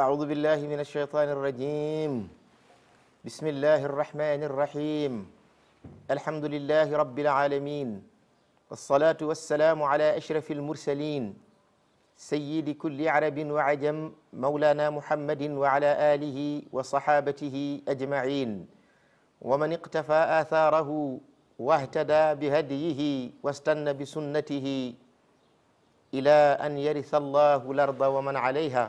أعوذ بالله من الشيطان الرجيم بسم الله الرحمن الرحيم الحمد لله رب العالمين والصلاة والسلام على أشرف المرسلين سيد كل عرب وعجم مولانا محمد وعلى آله وصحابته أجمعين ومن اقتفى آثاره واهتدى بهديه واستنى بسنته إلى أن يرث الله الأرض ومن عليها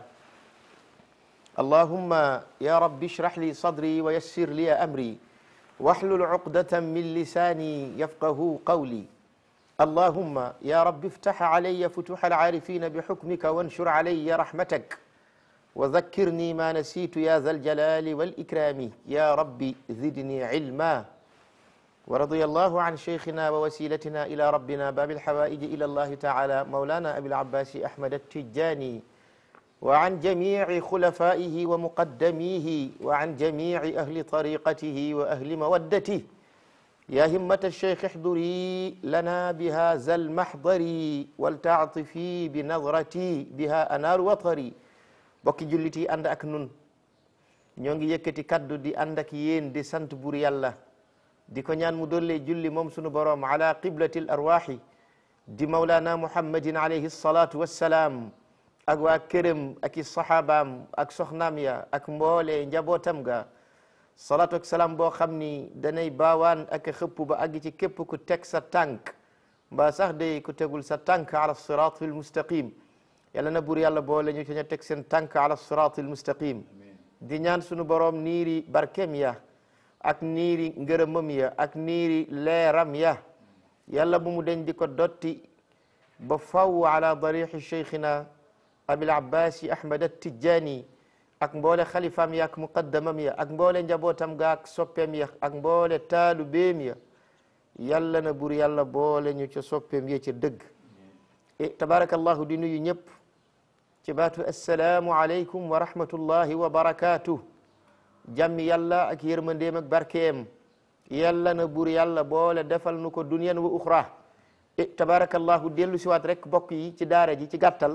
اللهم يا رب اشرح لي صدري ويسر لي أمري واحلل عقدة من لساني يفقه قولي اللهم يا رب افتح علي فتوح العارفين بحكمك وانشر علي رحمتك وذكرني ما نسيت يا ذا الجلال والإكرام يا رب زدني علما ورضي الله عن شيخنا ووسيلتنا إلى ربنا باب الحوائج إلى الله تعالى مولانا أبي العباس أحمد التجاني وعن جميع خلفائه ومقدميه وعن جميع أهل طريقته وأهل مودته يا همة الشيخ احضري لنا بهذا المحضر ولتعطفي بنظرتي بها أنار وطري bokki jullit yi ànd ak nun ñoo ngi yëkkati kaddu di ànd ak yéen di sant bur yàlla di ko ñaan mu dollee julli moom sunu boroom ala qiblati l arwaxi di mawlana muhammadin alayhi salatu wassalaam ak waa këram ak i saxaabaam ak soxnaam ya ak mboole njabootam ga salatu ak salaam boo xam ni danay baawaan ak xëpp ba àgg ci képp ku teg sa tànk mbaa sax day ku tegul sa tànk ala siratul mustaqim yàlla na buur yàlla boole ñu ci ña teg seen tànk ala siratul mustaqim di ñaan sunu boroom niiri barkem ya ak niiri ngërëmam ya ak niiri leeram ya yàlla bu mu deñ di ko dotti ba faw ala darixi cheikhina abil abbasi ahmad attijani ak mboole xalifaam ya ak muqaddamam ya ak mboole njabootam ga ak soppeem ya ak mboole taalu béem ya yàlla na buur yàlla boole ñu ca soppeem ya ca dëgg e tabarakallahu di nuyu ñëpp ci baatu assalaamu aleykum wa rahmatullahi wa barakatuh jàmmi yàlla ak yërmandeem ak barkeem yàlla na buur yàlla boole defal nu ko dunyan wa uxra e tabarakallahu dellu siwaat rek bokk yi ci daara ji ci gàttal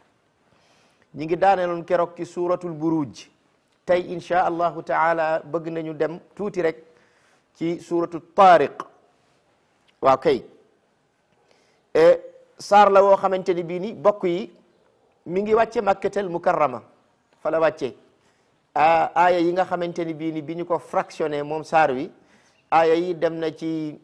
ñi ngi daaneeloon keroog ci suratul buruj tey insha allahu taala bëgg nañu dem tuuti rek ci suratu tariq waaw kay saar la woo xamante ni bii ni bokk yi mi ngi wàcce makkatal mukarrama fa la wàcce aaya yi nga xamante ni bii ni bi ñu ko fractionné moom saar wi aaya yi dem na ci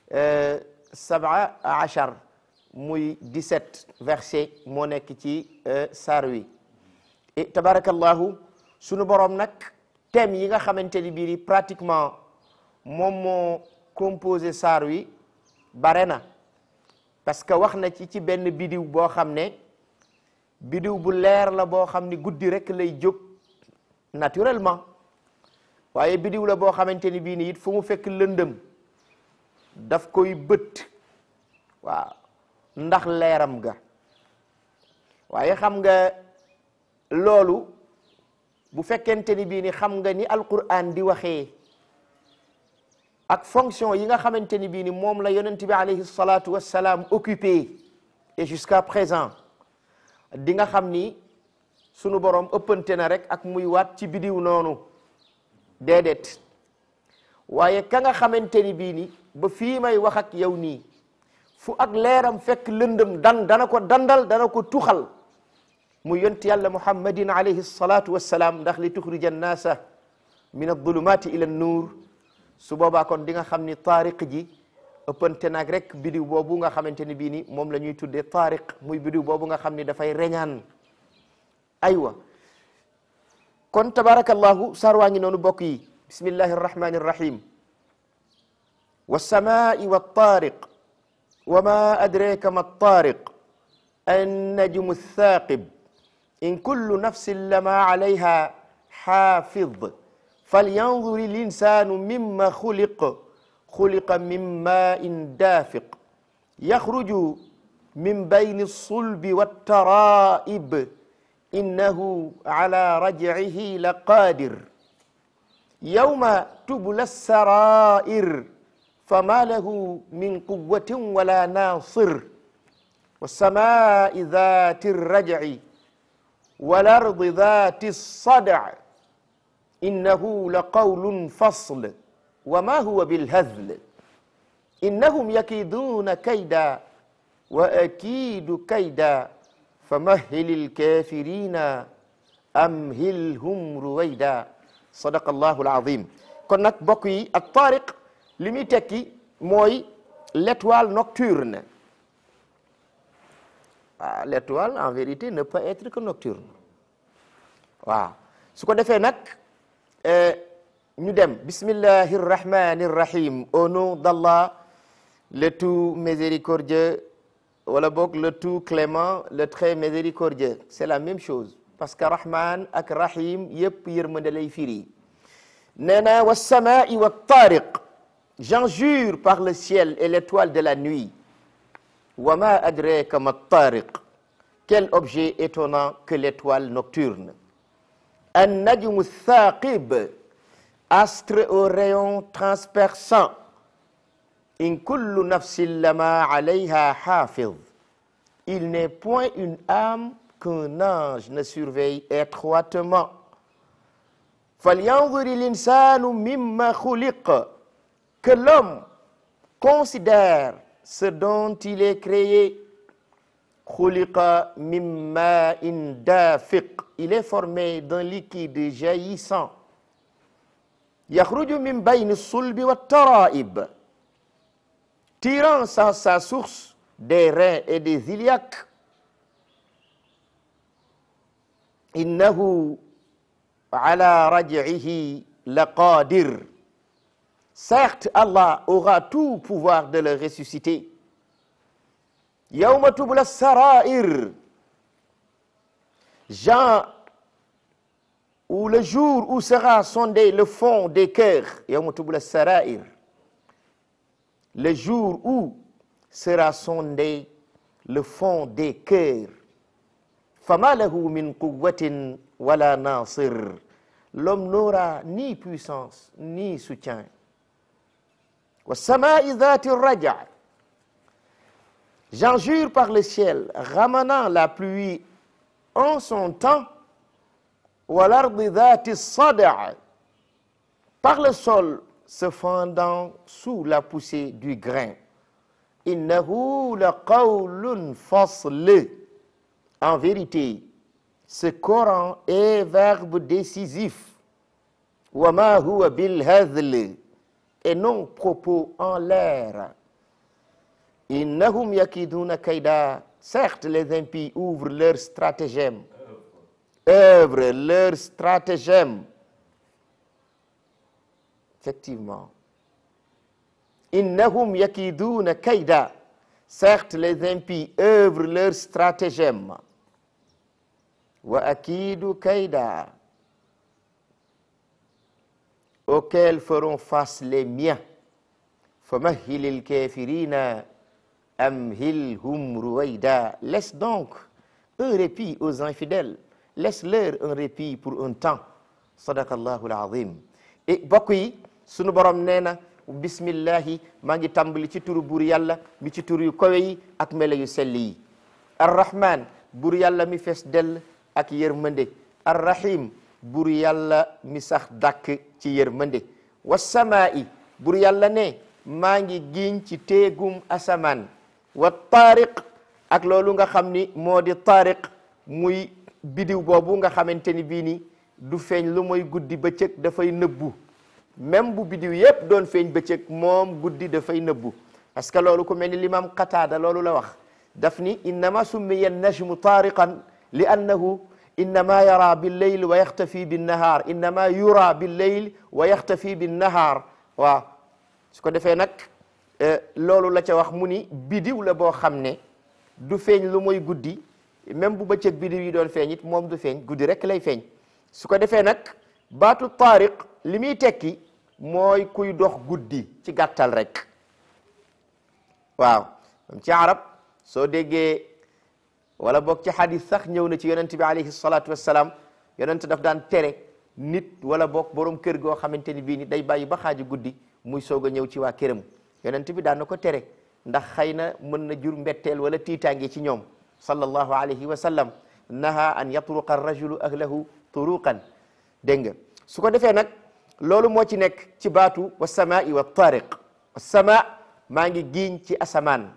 saba achar muy 17 verset moo nekk ci saar wi tabarakallahu sunu borom nag thème yi nga xamante ni bii ni pratiquement moom moo composé saar wi bare na parce que wax na ci ci benn bidiw boo xam ne bidiw bu leer la boo xam ni guddi rek lay jóg naturellement waaye bidiw la boo xamante ni bii ni it fu mu fekk lëndëm daf koy bët waaw ndax leeram ga waaye xam nga loolu bu fekkente ni bii ni xam nga ni alquran di waxee ak fonction yi nga xamante ni bii ni moom la yonent bi alayhi salatu wassalaam occupé et jusqu'à présent di nga xam ni sunu borom ëppante na rek ak muy waat ci bidiw noonu déedéet waaye ka nga xamante ni bii ni ba fii may wax ak yow nii fu ak leeram fekk lëndëm dan dana ko dandal dana ko tuxal mu yont yàlla muhammadin alayhi salatu wassalaam ndax li tuxrija annaasa min adulumati ila nuur su boobaa kon di nga xam ni taariq ji ëppante nag rek bidiw boobu nga xamante ni bii ni moom la ñuy tuddee taariq muy bidiw boobu nga xam ni dafay reñaan aywa kon tabarakallahu saar waa ngi noonu bokk yi bismillahi arrahmani arrahim والسماء والطارق وما أدريك ما الطارق النجم الثاقب إن كل نفس لما عليها حافظ فلينظر الإنسان مما خلق خلق من ماء دافق يخرج من بين الصلب والترائب إنه على رجعه لقادر يوم تبلى السرائر فما له من قوة ولا ناصر والسماء ذات الرجع والأرض ذات الصدع إنه لقول فصل وما هو بالهزل إنهم يكيدون كيدا وأكيد كيدا فمهل الكافرين أمهلهم رويدا صدق الله العظيم kon nag bokk yi ak taariq li muy tekki mooy l'étoile nocturne waaw l'étoile en vérité ne peut être que nocturne waaw su ko defee nag ñu dem bismillahi rrahmani rrahim au nom d'Allah le tout miséricordieux wala boog le tout clément le très miséricordieux c'est la même chose parce que rahman ak rahim yëpp yërmande lay firi nee na wa samai wa tariq j'en jure par le ciel et l'étoile de la nuit wa ma adraka ma tariq quel objet étonnant que l'étoile nocturne an najmu thaqib astre au rayon transperçant in kullu nafsin lama alayha hafiz il n'est point une âme qu'un ange ne surveille étroitement falyanzur l'insanu mimma khuliq que l'homme considère ce dont il est créé khuliqa min ma'in dafiq il est formé d'un liquide jaillissant yakhruju min bayni sulbi wa tara'ib tirant sa, sa source des reins et des iliaques innahu ala raj'ihi laqadir certes Allah aura tout pouvoir de le ressusciter yawma tubla sarair Jean ou le jour où sera sondé le fond des cœurs yawma tubla sarair le jour où sera sondé le fond des cœurs fama lahu min quwwatin wala nasir l'homme n'aura ni puissance ni soutien wa samai dhati raja j'en jure par le ciel ramenant la pluie en son temps wa l'ardi dhati sada par le sol se fendant sous la poussée du grain innahu la qawlun fasl en vérité ce Coran est verbe décisif wa ma huwa bil hazl et non propos en l'air innahum yakiduna kayda certes les impies ouvrent leur stratagème œuvrent leur stratagème effectivement innahum yakiduna kayda certes les impies œuvrent leur stratagème wa akidu kayda auquel feront face les miens famahhilil kafirina amhilhum ruwayda laisse donc un répit aux infidèles laisse-leur un répit pour un temps sadaqallahu alazim et bokk yi sunu borom nee na bismillahi maa ngi tàmbali ci turu buur yàlla mi ci tur yu kawe yi ak melo yu sell yi arrahman buur yàlla mi fees dell ak yërmande arrahim buur yàlla mi sax dàkk ci yërmande wasamaa'i buur yàlla ne maa ngi giñ ci téegum asamaan wa taariq ak loolu nga xam ni moo di taariq muy bidiw boobu nga xamante ni bii ni du feeñ lu mooy guddi bëccëg dafay nëbbu même bu bidiw yépp doon feeñ bëccëg moom guddi dafay nëbbu parce que loolu ku mel ni l'imam Qataada loolu la wax daf ni innama summiya najmu taariqan li annahu innama yara billeyl wa yaxtafi binnahaar innama yura billeyl wa yaxtafi binnahaar waaw su ko defee nag loolu la ca wax mu ni bidiw la boo xam ne du feeñ lu mooy guddi même bu bëccëg bidiw yi doon feeñ it moom du feeñ guddi rek lay feeñ su ko defee nag baatu taariq li muy tekki mooy kuy dox guddi ci gàttal rek waaw ci arab soo déggee wala boog ci hadis sax ñëw na ci yonent bi alayhi salaatu wassalaam yonent daf daan tere nit wala boog borom kër goo xamante ni bii ni day bàyyi ba xaaju guddi muy soog a ñëw ci waa këram yonent bi daan na ko tere ndax xëy na mën na jur mbetteel wala tiitaange ci ñoom sallallahu alayhi wa sallam naha an yatruqa arrajulu ahlahu turuqan dégg nga su ko defee nag loolu moo ci nekk ci baatu wa samai wa tariq wa sama maa ngi giiñ ci asamaan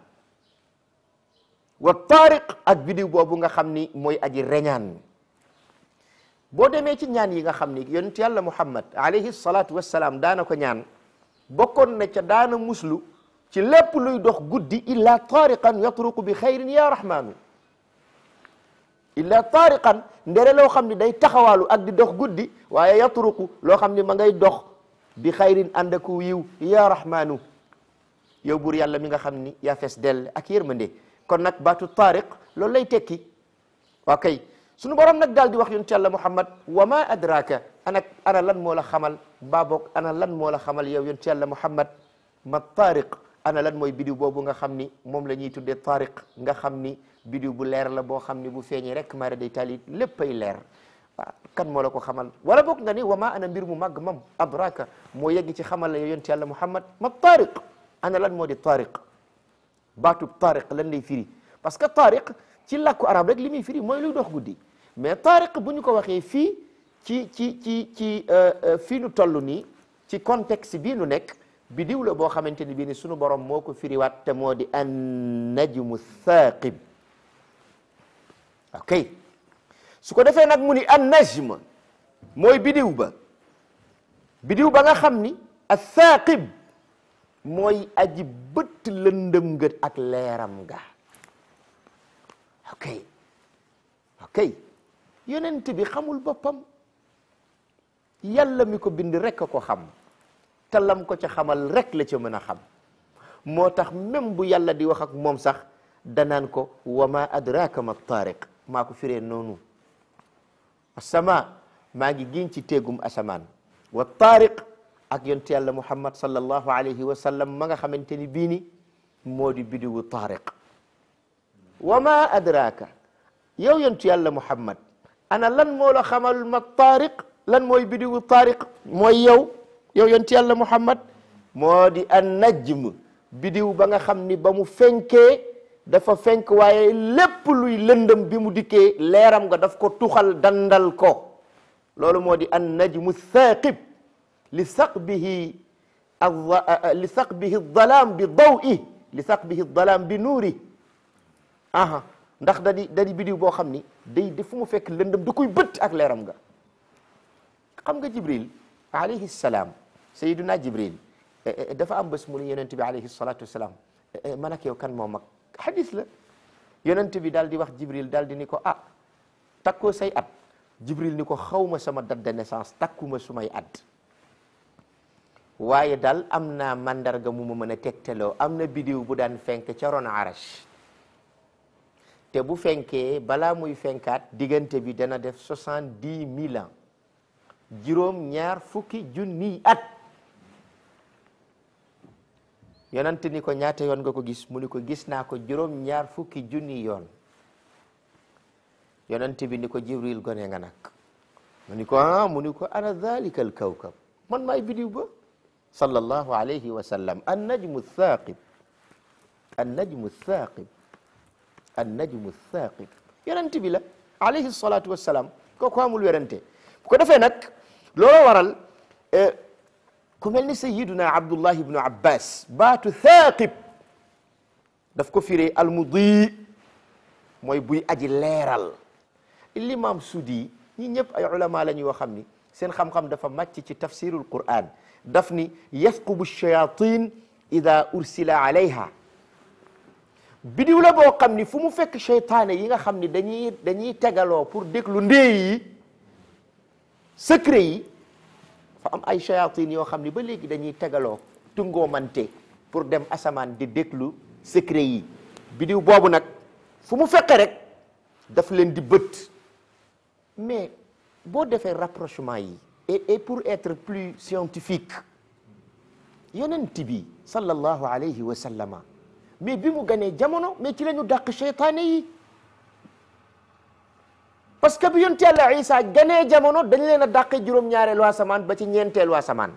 wa tariq ak bidiw boobu nga xam ni mooy aji reñaan boo demee ci ñaan yi nga xam ni yonent yàlla muhammad alayhi salatu wassalaam daana ko ñaan bokkoon na ca daana muslu ci lépp luy dox guddi illa tariqan yatruqu bi xayrin ya rahmanu illa tariqan ndere loo xam ni day taxawaalu ak di dox guddi waaye yatruqu loo xam ni ma ngay dox bi xayrin ànd ak yiw ya rahmanu yow buur yàlla mi nga xam ni yaa fees dell ak yërmande kon nag baatu tariq loolu lay tekki waa kay sunu borom nag daal di wax yonent yàlla muhammad wa ma adraka ana ana lan moo la xamal mbaa boog ana lan moo la xamal yow yonent yàlla muhammad ma tariq ana lan mooy bidiw boobu nga xam ni moom la ñuy tuddee tariq nga xam ni bidiw bu leer la boo xam ni bu feeñee rek mara day tali léppay leer waaw kan moo la ko xamal wala boog nga ni wa ma ana mbir mu màgg mam adraka moo yegg ci xamal la yow yonent yàlla muhammad ma tariq ana lan moo di tariq baatub tariq lan lay firi parce que tariq ci làkku arab rek li muy firi mooy luy dox guddi mais tariq bu ñu ko waxee fii ci ci ci ci fii nu toll nii ci contexte bii nu nekk bidiw la boo xamante ni bii ni sunu borom moo ko firiwaat te moo di an najmu thaqib ok su ko defee nag mu ni an najm mooy bidiw ba bidiw ba nga xam ni a thaqib mooy aji bët lëndëm ngët ak leeram ga ok ok yonent bi xamul boppam yàlla mi ko bind rek a ko xam te lam ko ca xamal rek la ca mën a xam moo tax même bu yàlla di wax ak moom sax danaan ko wa ma adraka ma tariq maa ko firee noonu asama maa ngi giñ ci téegum asamaan wa tariq ak yonent yàlla muhammad sallallahu alayhi wa sallam ma nga xamante ni bii ni moo di bidiwu tariq wa ma adraka yow yonent yàlla muhammad ana lan moo la xamal ma tariq lan mooy bidiwu tariq mooy yow yow yonent yàlla muhammad moo di an najm bidiw ba nga xam ni ba mu fenkee dafa fenk waaye lépp luy lëndëm bi mu dikkee leeram nga daf ko tuxal dandal ko loolu moo di an najmu thaqib li saqbihi li saqbihi dalaam bi dawi li saqbihi dalaam bi nuuri aha ndax da di da di bidiw boo xam ni day di fu mu fekk lëndëm da koy bët ak leeram nga xam nga jibril alayhi salaam sayiduna jibril dafa am bés mu ne yonent bi alayhi salatu wasalaam man ak yow kan moo mag xadis la yonent bi daal di wax jibril daal di ni ko ah takkoo say at jibril ni ko xawma sama date de naissance takkuma sumay at waaye daal am naa mandarga mu ma mën a tegtaloo am na bidiw bu daan fenk ca ron arash te bu fenkee balaa muy fenkaat diggante bi dana def soixante-dix mille ans juróom ñaar fukki junniy at yonent ni ko ñaata yoon nga ko gis mu ni ko gis naa ko juróom ñaar fukki junni yoon yonent bi ni ko jibril gone nga nag mu ni ko ah mu ni ko ana dhalika al kawkab man maay bidiw ba sallallahu alayhi wa sallam an najmu thaqib an najmu thaqib an najmu thaqib yonent bi la alayhi salatu wassalam kooku amul werante bu ko defee nag loolu waral ku mel ni sayiduna abdullah ibnu abbas baatu thaqib daf ko firee almudi mooy buy aji leeral l'imam sudi ñi ñëpp ay ulama la ñu yoo xam ni seen xam-xam dafa màcc ci tafsirul quran daf ni yasqubu shayatin ida ursila alayha bidiw la boo xam ni fu mu fekk cheytaane yi nga xam ni dañuy dañuy tegaloo pour déglu ndee yi secret yi fa am ay shayatin yoo xam ni ba léegi dañuy tegaloo tungoomante pour dem asamaan di déglu secret yi bidiw boobu nag fu mu fekkee rek daf leen di bët mais boo defee rapprochement yi et et pour être plus scientifique yonent bi sallallahu alayhi wa sallama mais bi mu ganee jamono mais ci la ñu dàq cheytaane yi parce que bi yonent yàlla Isa ganee jamono dañ leen a dàqe juróom-ñaareelu asamaan ba ci ñeenteelu asamaan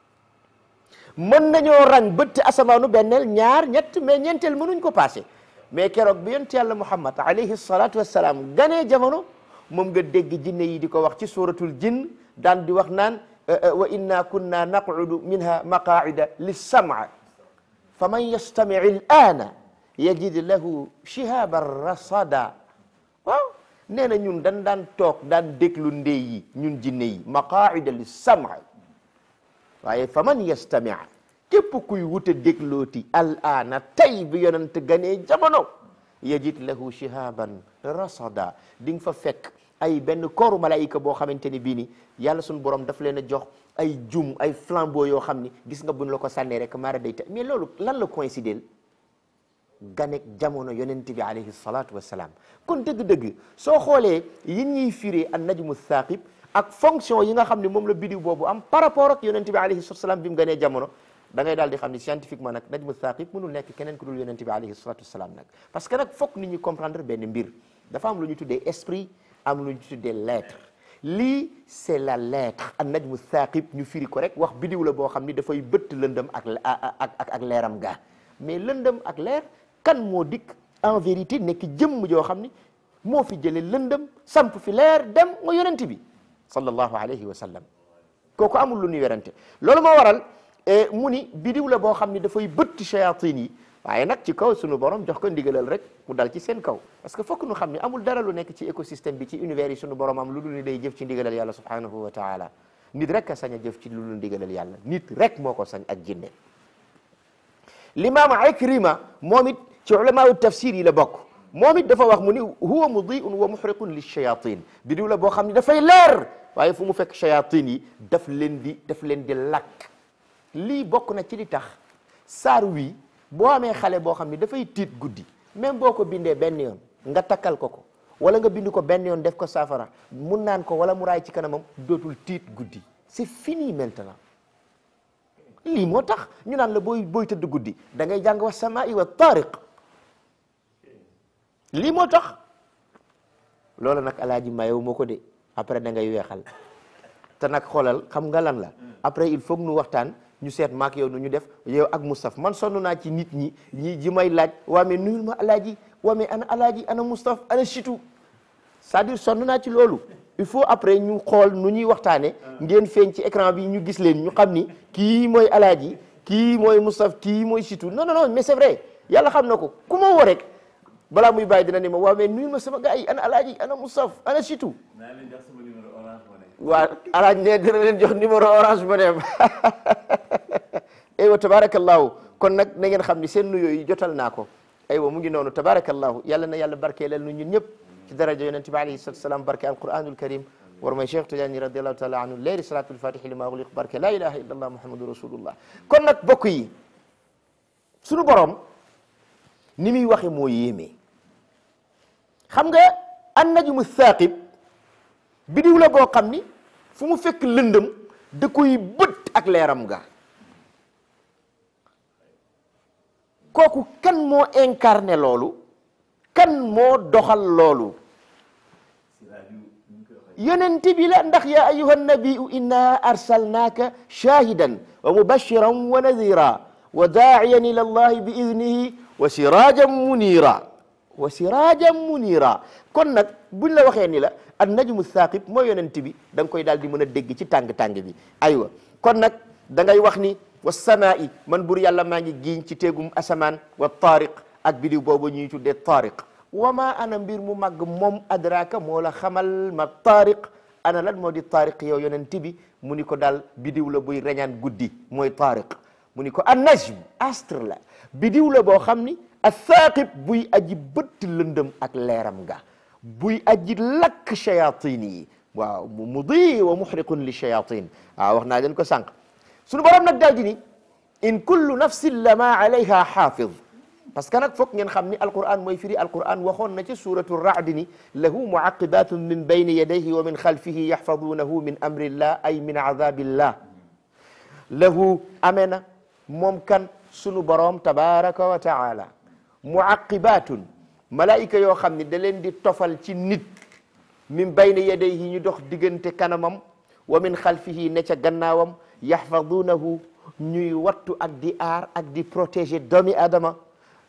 mën nañoo rang bëtt asamaanu benneel ñaar ñett mais ñeenteel mënuñ ko passé mais keroog bi yonent yàlla muhammad alayhi salatu wassalaam ganee jamono moom nga dégg jinne yi di ko wax ci suratul jinn daan di wax naan wa inna kunna naqudu minha maqaida lissama fa man yastami l aana yajid lahu shihaban rasada waaw nee na ñun dañ daan toog daan déglu ndey yi ñun jinne yi maqaida lissama waaye fa man yastami képp kuy wuta déglooti al aana tey bi yonent ganee jamono yajid lahu shihaban rasada di nga fa fekk ay benn kooru malaayika boo xamante ni bii ni yàlla suñu borom daf leen a jox ay jum ay flambeau yoo xam ni gis nga buñ la ko sànnee rek maara day ta mais loolu lan la coïncider ganek jamono yonent bi alayhi salatu wassalaam kon dëgg-dëgg soo xoolee yi ñuy firee an najmu thaqib ak fonction yi nga xam ne moom la bidiw boobu am par rapport ak yonent bi alayhi salatu wassalaam bi mu ganee jamono da ngay daal di xam ni scientifiquement nag najmu thaqib mënul nekk keneen ku dul yonent bi alayhi salatu wassalaam nag parce que nag fokk nit ñi comprendre benn mbir dafa am lu ñu tuddee esprit am lu ñu tuddee lettre lii c'est la lettre an najmu thaqib ñu firi ko rek wax bidiw la boo xam ni dafay bëtt lëndëm ak ak ak ak leeram ga mais lëndëm ak leer kan moo dikk en vérité nekk jëmm joo xam ni moo fi jële lëndëm samp fi leer dem nga yonent bi sallallahu alayhi wa sallam kooku amul lu ñuy werante loolu moo waral mu ni bidiw la boo xam ni dafay bëtt shayatin yi waaye nag ci kaw sunu borom jox ko ndigalal rek mu dal ci seen kaw parce que fokk nu xam ni amul dara lu nekk ci écosystème bi ci univers yi sunu borom am lu dul ni day jëf ci ndigalal yàlla subhanahu wa taala nit rek a sañ a jëf ci lu dul ndigalal yàlla nit rek moo ko sañ ak jinne l'imam Ikrima moom it ci ulamau tafsir yi la bokk moom it dafa wax mu ni huwa mudiun wa muhriqun lishayatin bidiw la boo xam ni dafay leer waaye fu mu fekk shayatin yi daf leen di daf leen di lakk lii bokk na ci li tax saar wi boo amee xale boo xam ni dafay tiit guddi même boo ko bindee benn yoon nga takkal ko ko wala nga bind ko benn yoon def ko saafara mun naan ko wala mu raay ci kanamam dootul tiit guddi c'est fini maintenant lii moo tax ñu naan la booy booy tëdd guddi da ngay jàng wa samaa'i wa taariq lii moo tax loolu nag alaaji mayow moo ko de après da ngay weexal te nag xoolal xam nga lan la après il faut que nu waxtaan ñu seet maak yow nu ñu def yow ak Moustapha man sonn naa ci nit ñi ñi ji may laaj waa mais nuyul ma alaaji waa mais ana alaaji ana Moustapha ana Chitou c'est-à-dire sonn naa ci loolu il faut après ñu xool nu ñuy waxtaane ngeen feeñ ci écran bi ñu gis leen ñu xam ni kii mooy alaaji kii mooy Moustapha kii mooy Chitou non non non mais c'est vrai yàlla xam na ko ku ma woo rek balaa muy bàyyi dina ne ma waaw mais nuyul ma sama gars yi ana alaaji ana Moustapha ana Chitou naa leen jox sama numéro orange money. waaw alaaj ne dina leen jox numéro orange ba dem aywa tabarakallahu kon nag na ngeen xam ni seen nuyoo yi jotal naa ko aywa mu ngi noonu tabarakallahu yàlla na yàlla barkeelal nu ñun ñëpp ci daraja yonent bi alayhi salatu salaam barke alquranul karim war may cheikh Tidiane radiallahu taala anhu leeri salatul fatihi lima ugliq barke la ilaha illa allah muhammadu rasulullah kon nag bokk yi sunu borom ni muy waxe moo yéeme xam nga an najmu thaqib bidiw la boo xam ni fu mu fekk lëndëm da koy bët ak leeram ga kooku kan moo incarné loolu kan moo doxal loolu si rajo ñu ngi koy waxee. yonent bi la ndax ya ayuha nabiyu inna arsalnaaka shahidan wa mubashiran wa nadira wa daa'iyan ila allahi bi idnihi wa sirajan munira wa sirajan munira kon nag buñ la waxee ni la an najmu thaqib mooy yonent bi da nga koy daal di mën a dégg ci tàng-tàng bi aywa kon nag da ngay wax ni wa samaa'i man bur yàlla maa ngi giiñ ci teegum asamaan wa taariq ak bidiw boobu ñuy tuddee taariq wa ma ana mbir mu màgg moom adraka moo la xamal ma taariq ana lan moo di taariq yow yonent bi mu ni ko daal bidiw la buy reñaan guddi mooy taariq mu ni ko an najm astre la bidiw la boo xam ni athaqib buy aji bëtt lëndëm ak leeram ga buy aji lakk shayatin yi waaw mu mudi wa muhriqun li shayatin waaw wax naa leen ko sànq suñu borom nag daal di ni in kullu nafsin lama alayha xaafid parce que nag foog ngeen xam ni alquran mooy firi alquran waxoon na ci suratu raad ni lahu muaqibatun min bayni yadayhi wa min xalfihi yaxfadunahu min amrillah ay min azabillah lahu amee na moom kan sunu borom tabaraka wa taala muaqibatun malaayika yoo xam ni da leen di tofal ci nit min bayni yadayhi ñu dox diggante kanamam wa min xalfihi ne ca gannaawam yaxfadunahu ñuy wattu ak di aar ak di protéger doomi adama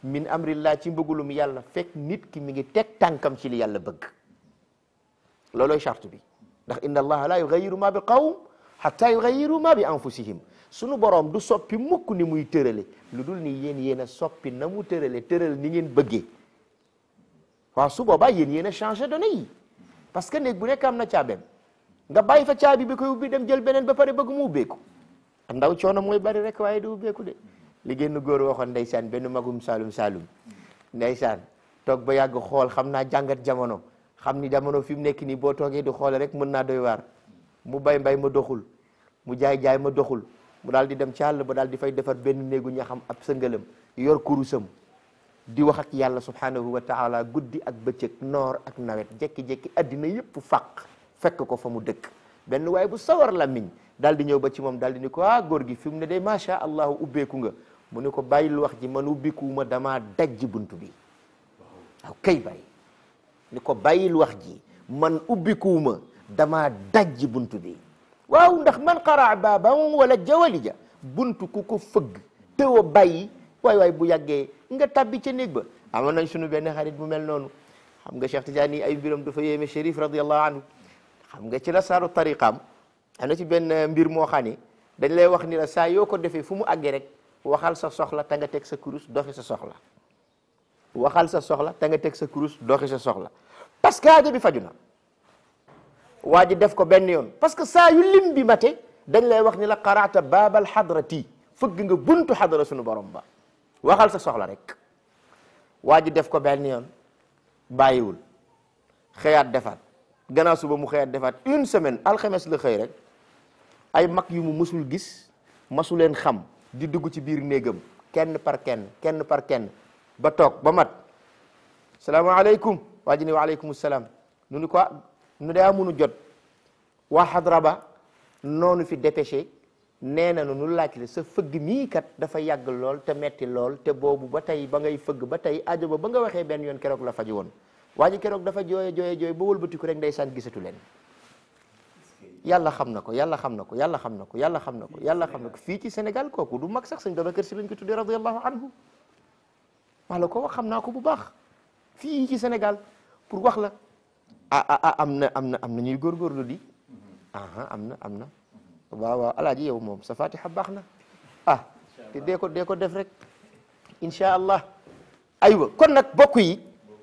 min amrillah ci mbëggulum yàlla fekk nit ki mi ngi teg tànkam ci li yàlla bëgg loolooy charte bi ndax inna allaha la yugayiru ma bi qawm hatta yugayiru ma bi anfusihim sunu borom du soppi mukk ni muy tërale lu dul ni yéen yéen a soppi na mu tërale tëral ni ngeen bëggee waaw su boobaa yéen yéen a changé données yi parce que néeg bu nekk am na caabeem nga bàyyi fa caabi bi koy ubbi dem jël beneen ba pare bëgg mu ubbeeku ndaw coono mooy bari rek waaye du ubbeeku de li génn góor waxoon ndeysaan benn magum saalum saalum ndeysaan toog ba yàgg xool xam naa jàngat jamono xam ni jamono fi mu nekk nii boo toogee di xoole rek mën naa doy waar mu bay mbay ma doxul mu jaay jaay ma doxul mu daal di dem ci àll ba daal di fay defar benn néegu ñaxam ab sëngalam yor kurusam di wax ak yàlla subhanahu wa taala guddi ak bëccëg noor ak nawet jekki-jekki addina yëpp fàq fekk ko fa mu dëkk benn waaye bu sawar làmmiñ daal di ñëw ba ci moom daal di ni ko ah góor gi fi mu ne day macha allahu ubbeeku nga mu ne ko bàyyil wax ji man ubbikuwuma damaa dajji buntu bi waaw kay bàyyi ni ko bàyyil wax ji man ubbikuwuma damaa dajji buntu bi waaw ndax man qaraa baaban wala jawalija buntu ku ko fëgg teew a bàyyi waay waay bu yàggee nga tabbi ca néeg ba amoon nañ sunu benn xarit bu mel noonu xam nga Cheikh Tidiane ay mbiram dafa yéeme Chérif radiallahu anhu xam nga ci la saaru tariqaam am na ci benn mbir moo xam ne dañ lay wax ni la saa yoo ko defee fu mu àggee rek waxal sa soxla te nga teg sa kurus doxi sa soxla waxal sa soxla te nga teg sa kurus doxi sa soxla parce que aajo bi faju na waa ji def ko benn yoon parce que saa yu lim bi mate dañ lay wax ni la qaraata baabal xadrati fëgg nga buntu xadra sunu borom ba waxal sa soxla rek waa ji def ko benn yoon bàyyiwul xëyaat defaat gannaaw suba mu xëyaat defaat une semaine alxames la xëy rek ay mag yu mu mësul gis masu leen xam di dugg ci biir néegam kenn par kenn kenn par kenn ba toog ba mat salaamaaleykum waa ji ne waaleykum salaam nu ni ko nu daa munu jot waa xadra ba noonu fi dépêché nee na nu laaj la sa fëgg mii kat dafa yàgg lool te metti lool te boobu ba tey ba ngay fëgg ba tey aajo ba ba nga waxee benn yoon keroog la faju woon waa ji keroog dafa jooye jooye jooye ba wëlbatiku rek ndeysaan gisatu leen yàlla xam na ko yàlla xam na ko yàlla xam na ko yàlla xam na ko yàlla xam na ko fii ci Sénégal kooku du mag sax sëñ Babacar Si lañ ko tuddee radiallahu anhu maa la ko wax xam naa ko bu baax fii ci Sénégal pour wax la ah ah ah am na am na am na ñuy góorgóorlu di aha am na am na waaw waaw alaaji yow moom sa fatiha baax na ah te dee ko dee ko def rek insha allah aywa kon nag bokk yi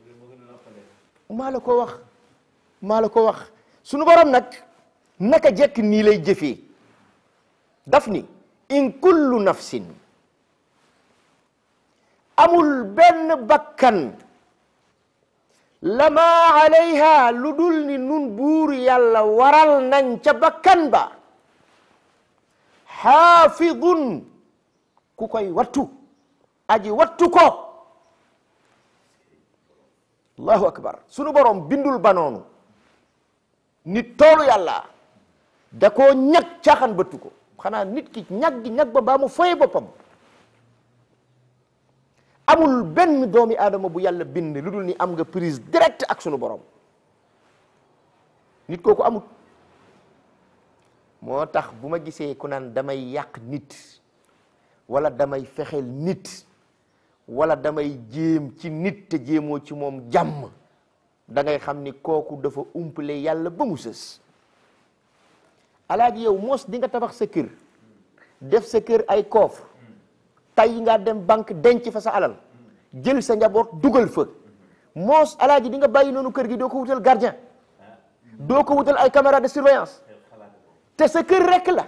maa la ko wax maa la ko wax sunu borom nag naka jekk nii lay jëfee daf ni in kullu nafsin amul benn bakkan lama alayha lu dul ni nun buur yàlla waral nañ ca bakkan ba xaafidun ku koy wattu aji wattu ko allahu akbar sunu borom bindul ba noonu nit toolu yàlla da koo ñag caaxaan bëttu ko xanaa nit ki ñag gi ñag ba baa mu foye boppam amul benn doomi aadama bu yàlla bind lu dul ni am nga prise direct ak sunu borom nit kooku amul moo tax bu ma gisee ku naan damay yàq nit wala damay fexeel nit wala damay jéem ci nit te jéemoo ci moom jàmm da ngay xam ni kooku dafa umpale yàlla ba mu sës alaaji yow moos di nga tabax sa kër def sa kër ay coffre tay nga dem banque denc fa sa alal jël sa njaboot dugal fa moos alaaji di nga bàyyi noonu kër gi doo ko wutal gardien doo ko wutal ay caméra de surveillance te sa kër rek la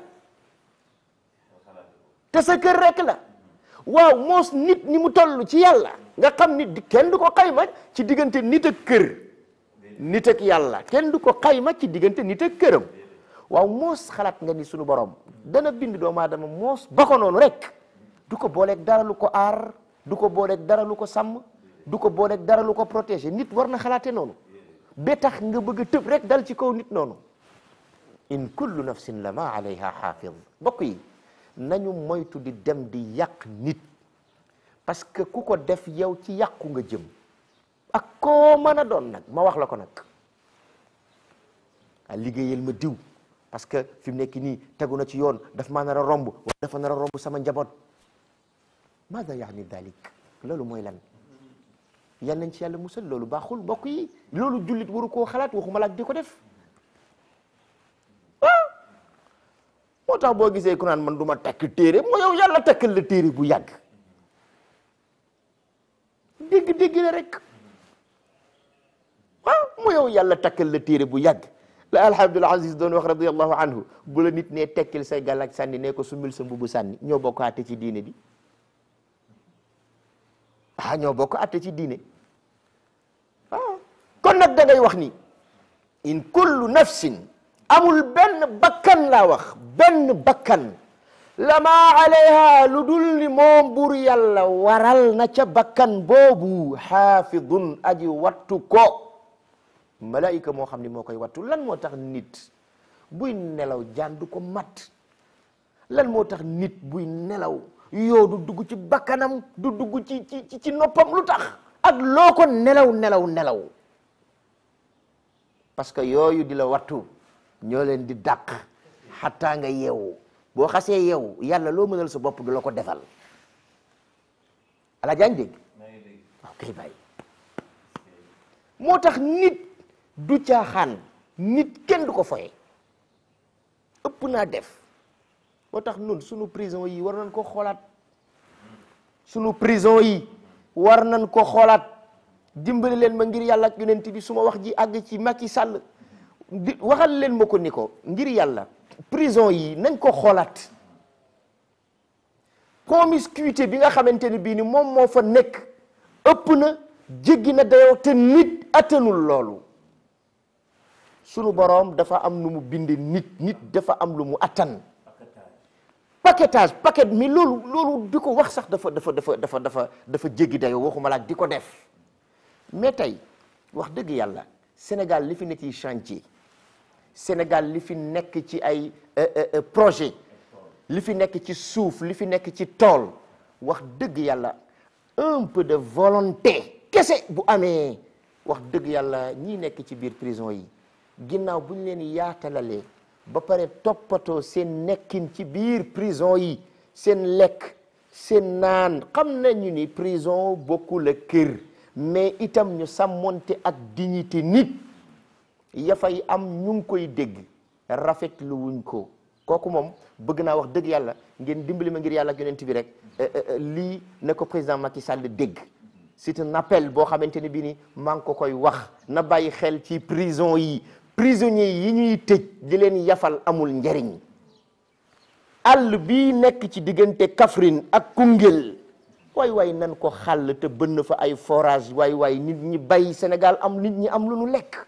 te sa kër rek la waaw moos nit ni mu toll ci yàlla nga xam nit di kenn du ko xayma ci diggante nit ak kër nit ak yàlla kenn du ko xayma ci diggante nit ak këram waaw moos xalaat nga ni sunu borom dana bind doomu aadama moos ba ko noonu rek du ko booleeg dara lu ko aar du ko booleeg dara lu ko sàmm du ko booleeg dara lu ko protéger nit war na xalaate noonu ba tax nga bëgg a tëb rek dal ci kaw nit noonu in kullu nafsin lama alayha xaafid bokk yi nañu moytu di dem di yàq nit parce que ku ko def yow ci yàqu nga jëm ak koo mën a doon nag ma wax la ko nag a liggéeyal ma diw parce que fi mu nekk nii tegu na ci yoon daf maa nar a romb wala dafa nar a romb sama njaboot maada yaani dalik loolu mooy lan yal nañ ci yàlla musal loolu baaxul mbokk yi loolu jullit waru koo xalaat waxuma la ak di ko def ah moo tax boo gisee ku naan man du ma takk téere moo yow yàlla takkal la téere bu yàgg dégg-dégg la rek ah moo yow yàlla takkal la téere bu yàgg la alhamdul aziz doon wax radiallahu anhu bu la nit ne tekkil say gàllaaj sànni ne ko sumil sa mbubu sànni ñoo bokk àtte ci diine bi ah ñoo bokk àtte ci diine ah kon nag da ngay wax ni in kullu nafsin amul benn bakkan laa wax benn bakkan lama alayha lu dul ni moom bur yàlla waral na ca bakkan boobu xaafidun aji wattu ko malaayika moo xam ni moo koy wattu lan moo tax nit buy nelaw jaan du ko mat lan moo tax nit buy nelaw yoo du dugg ci bakkanam du dugg ci ci ci noppam lu tax ak loo ko nelaw nelaw nelaw parce que yooyu di la wattu ñoo leen di dàq xataa nga yeewu boo xasee yeewu yàlla loo mënal sa bopp du la ko defal ala jaañ dégg waaw kay bàyyi moo tax nit du caaxaan nit kenn du ko foye ëpp naa def moo tax nun sunu prison yi war nañ ko xoolaat sunu prison yi war nañ ko xoolaat dimbali leen ma ngir yàlla ak yonent bi su ma wax ji àgg ci Macky Sall di waxal leen ma ko ni ko ngir yàlla prison yi nañ ko xoolaat promiscuité bi nga xamante ni bii ni moom moo fa nekk ëpp na jéggi na dayoo te nit attanul loolu sunu boroom dafa am lu mu bind nit nit dafa am lu mu attan paquetage paquet mi loolu loolu di ko wax sax dafa dafa dafa dafa dafa dafa jéggi dayoo waxuma la ak di ko def mais tey wax dëgg yàlla Sénégal li fi nekk ci chantier Sénégal li fi nekk ci ay projet li fi nekk ci suuf li fi nekk ci tool wax dëgg yàlla un peu de volonté kese bu amee wax dëgg yàlla ñii nekk ci biir prison yi ginnaaw bu ñu leen yaatalalee ba pare toppatoo seen nekkin ci biir prison yi seen lekk seen naan xam nañu ni prison bokkul ak kër mais itam ñu sàmmonte ak dignité nit ya fay am ñu ngi koy dégg rafetlu wuñ ko kooku moom bëgg naa wax dëgg yàlla ngeen dimbali ma ngir yàlla ak yonent bi rek lii na ko président Macky Sall dégg c'est un appel boo xamante ne bii ni maa ngi ko koy wax na bàyyi xel ci prison yi prisonniers yi ñuy tëj di leen yafal amul njariñ àll bii nekk ci diggante Kaffrine ak Koungheul waay waay nan ko xàll te bënn fa ay forage waay waay nit ñi bay Sénégal am nit ñi am lu nu lekk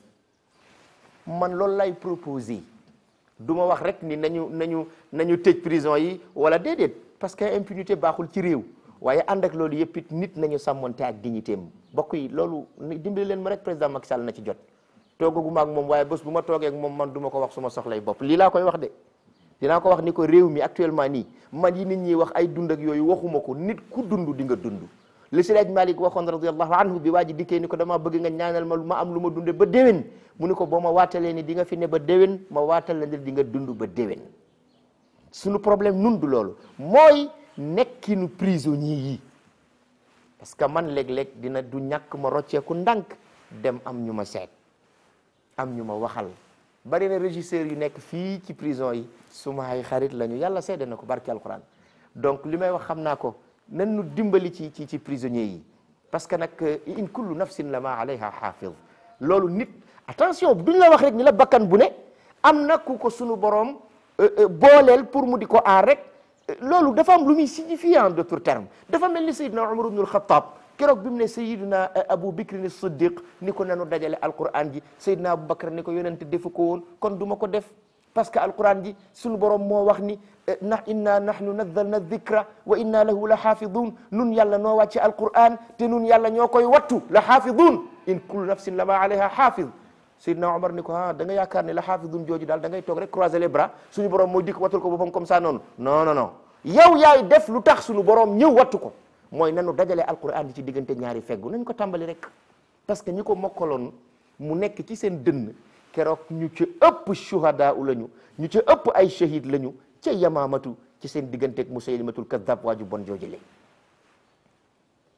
man loolu lay proposé du ma wax rek ni nañu nañu nañu tëj prison yi wala déedéet parce que impunité baaxul ci réew waaye ànd ak loolu yëpp it nit nañu sàmmonte ak dignité am bokk yi loolu dimbali leen ma rek président Macky Sall na ci jot toogaguma ak moom waaye bés bu ma toogee ak moom man du ma ko wax suma soxlay bopp lii laa koy wax de dinaa ko wax ni ko réew mi actuellement nii man yi nit ñi wax ay dund ak yooyu waxuma ko nit ku dund di nga dund li Seydi Hadji Malick waxoon radiyallahu anhu bi waa ji dikkee ni ko dama bëgg nga ñaanal ma lu ma am lu ma dunde ba déwén mu ni ko boo ma waatalee ni di nga fi ne ba déwén ma waatal la ni di nga dund ba déwén suñu problème nun du loolu mooy nekkinu prisonnier yi parce que man léeg-léeg dina du ñàkk ma rocceeku ndànk dem am ñu ma seet am ñu ma waxal bari na régisseurs yu nekk fii ci prison yi suma ay xarit lañu yàlla seede na ko barki alquran donc li may wax xam naa ko nan nu dimbali ci ci ci prisonniers yi parce que nag in kullu nafsin la ma alayha xaafid loolu nit attention duñ la wax rek ni la bakkan bu ne am na ku ko sunu borom booleel pour mu di ko aar rek loolu dafa am lu muy signifier en d'autres termes dafa mel ni Seydina Umar ibnul Xattaab keroog bi mu ne Seydina Abu Bakrin Siddiq ni ko nanu dajale alquran ji Seydina Abu Bakr ni ko yonente defu ko woon kon du ma ko def parce que alquran ji sunu borom moo wax ni na inna nahnu nazzalna dhikra wa inna lahu la xaafidun nun yàlla noo wàcce alquran te nun yàlla ñoo koy wattu la xaafidun in kullu nafsin lama alayha xaafid Seydina Omar ni ko ah da nga yaakaar ne la xaafidun jooju daal da ngay toog rek croiser les bras suñu borom mooy dikk wattul ko boppam comme ça noonu non non non yow yaay def lu tax suñu borom ñëw wattu ko mooy nanu dajale alquran ji ci diggante ñaari feggu nañ ko tàmbali rek parce que ñi ko mokkaloon mu nekk ci seen dënn keroog ñu ci ëpp shuhada u lañu ñu ci ëpp ay shahid lañu ca yamaamatu ci seen digganteeg musaylimatul kadab waaju bon joojule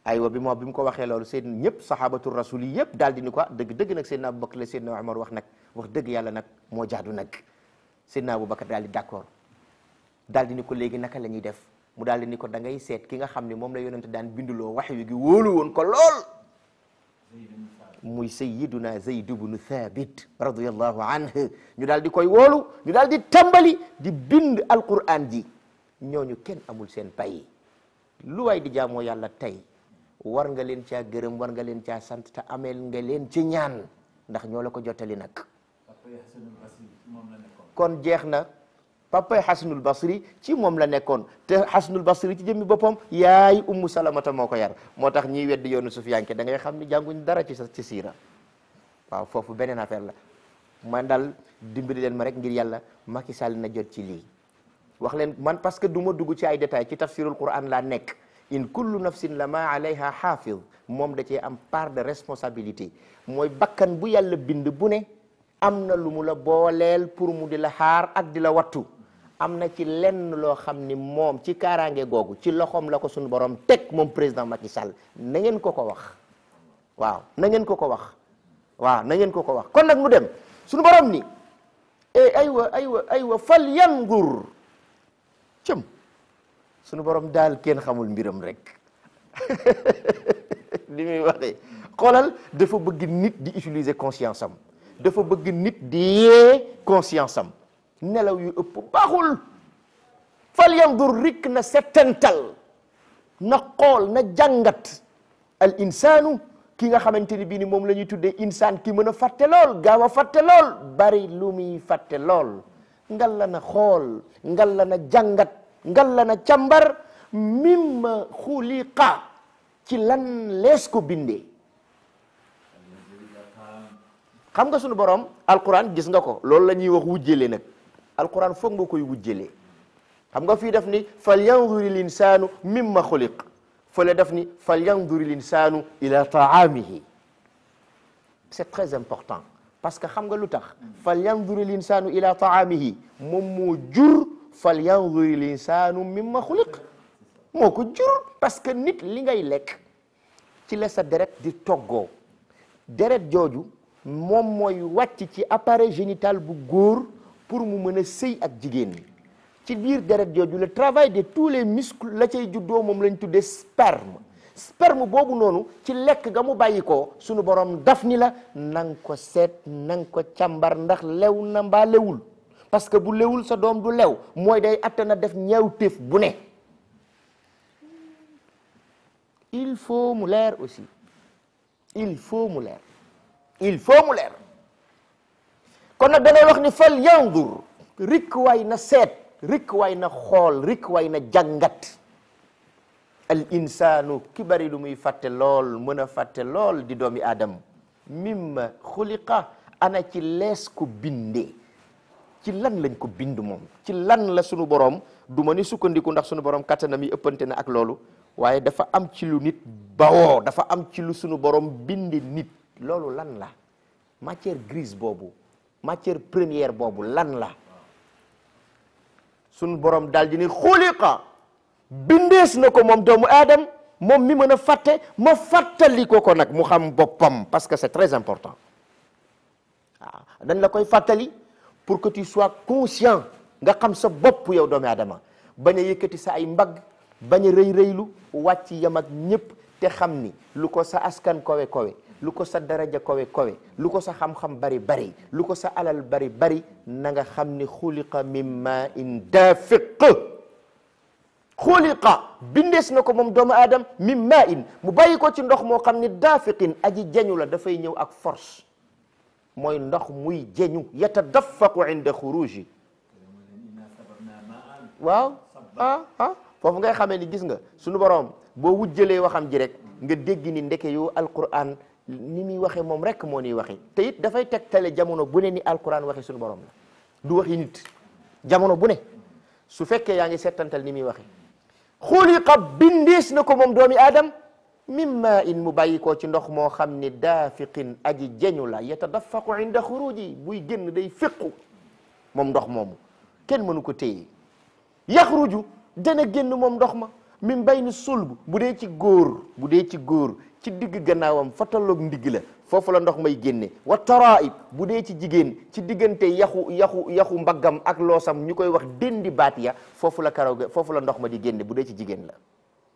aywa bi moo bi mu ko waxee loolu seen ñëpp sahabatu rasul yi yëpp daal di ni ko dëgg dëgg nag Seydina Aboubacar la Seydina Omar wax nag wax dëgg yàlla nag moo jaadu nag Seydina Aboubacar daal di d'accord daal di ni ko léegi naka la ñuy def mu daal di ni ko da ngay seet ki nga xam ne moom la yonente daan binduloo wax yu gi wóolu woon ko lool muy sayyiduna Zayd ibnu Thabit radiyallahu anhu ñu daal di koy wóolu ñu daal di tàmbali di bind alquran ji ñooñu kenn amul seen pay lu waay di jaamoo yàlla tey war nga leen caa gërëm war nga leen caa sant te ameel nga leen ci ñaan ndax ñoo la ko jottali nag Papa Hassanul Basri ci moom la nekkoon. kon jeex na papay xasanul basri ci moom la nekkoon te xasanul basri ci jëmmi boppam yaay ummu salamata moo ko yar moo tax ñiy weddi yoonu sufiyanke da ngay xam ni jànguñ dara ci sa ci siira waaw foofu beneen affaire la man daal dimbali leen ma rek ngir yàlla Macky Sall na jot ci lii wax leen man parce que du ma dugg ci ay détails ci tafsirul quran laa nekk in kullu nafsin la ma alayha xaafid moom da cee am part de responsabilité mooy bakkan bu yàlla bind bu ne am na lu mu la booleel pour mu di la xaar ak di la wattu am na ci lenn loo xam ni moom ci kaaraange googu ci loxoom la ko suñu borom teg moom président Macky Sall na ngeen ko ko wax waaw na ngeen ko ko wax waaw na ngeen ko ko wax kon nag mu dem suñu borom ni e aywa aywa aywa fal yangur cëm suñu borom daal kenn xamul mbiram rek li muy waxee xoolal dafa bëgg nit di utiliser conscience am dafa bëgg nit di yee conscience am nelaw yu ëpp baaxul fal yandur rik na settantal na xool na jàngat al insaanu ki nga xamante ni bii ni moom la ñuy tuddee insaan ki mën a fàtte lool gaaw a fàtte lool bari lu muy fàtte lool ngal la na xool ngal la na jàngat ngal la na càmbar mimma xuliqa ci lan lees ko bindee xam nga sunu borom alquran gis nga ko loolu la ñuy wax wujjale nag alquran foog nga koy wujjale xam nga fii def ni fal yanduri l insanu mimma xuliq fële def ni fal yanduri l insanu ila taamihi c'est très important parce que xam nga lu tax fal yanduri l insanu ila taamihi moom moo jur fal yanduri l insanu mimma xuliq moo ko jur parce que nit li ngay lekk ci la sa deret di toggoo deret jooju moom mooy wàcc ci appareil génital bu góor pour mu mën a sëy ak jigéen ñi ci biir deret jooju le travail de tous les muscles la cay juddoo moom lañ tuddee sperme sperme boobu noonu ci lekk ga mu bàyyi ko sunu borom daf ni la nang ko seet nang ko càmbar ndax lew na mbaa lewul parce que bu lewul sa doom du lew mooy day attana def ñaawteef bu ne il faut mu leer aussi il faut mu leer il faut mu leer kon nag da ngay wax ni fal yandur rikk waay na seet rikk waay na xool rikk waay na jàngat al insaanu ki bari lu muy fàtte lool mën a fàtte lool di doomi aadam mimma xuliqa ana ci lees ko bindee ci lan lañ ko bind moom ci lan la sunu borom du ma ni sukkandiku ndax sunu borom kattanam yi ëppante na ak loolu waaye dafa am ci lu nit bawoo dafa am ci lu sunu borom binde nit loolu lan la matière grise boobu matière première boobu lan la sunu borom daal di ni xuliqa bindees na ko moom doomu aadam moom mi mën a fàtte ma fàttali ko ko nag mu xam boppam parce que c'est très important waaw dañ la koy fàttali pour que tu sois conscient nga xam sa bopp yow doomu aadama bañ a yëkkati sa ay mbagg bañ a rëy rëylu wàcc yam ak ñëpp te xam ni lu ko sa askan kowe kowe lu ko sa daraja kowe kowe lu ko sa xam-xam bari bari lu ko sa alal bari bari na nga xam ni xuliqa min ma in dafiq xuliqa bindees na ko moom doomu aadam min ma in mu bàyyi ko ci ndox moo xam ni dafiqin aji jañu la dafay ñëw ak force mooy ndox muy jeñu yatadaffaqu inda xuruji waaw ah ah foofu ngay xamee ni gis nga sunu borom boo wujjalee waxam ji rek nga dégg ni ndeke yow alquran ni muy waxee moom rek moo niy waxee te it dafay tegtale jamono bu ne ni alquran waxee sunu borom la du waxi nit jamono bu ne su fekkee yaa ngi settantal ni muy waxee xuliqa bindees na ko moom doomi aadam mimma in mu bàyyi koo ci ndox moo xam ni daafiqin aji jeñu la yatadaffaqu inda xuruji buy génn day féqu moom ndox moomu kenn mënu ko téye yaxruju dana génn moom ndox ma min bayni sulb bu dee ci góor bu dee ci góor ci digg gannaawam fa tolloog ndigg la foofu la ndox may génne wa taraib bu dee ci jigéen ci diggante yaxu yaxu yaxu mbaggam ak loosam ñu koy wax déndi baat ya foofu la karaw ga foofu la ndox ma di génne bu dee ci jigéen la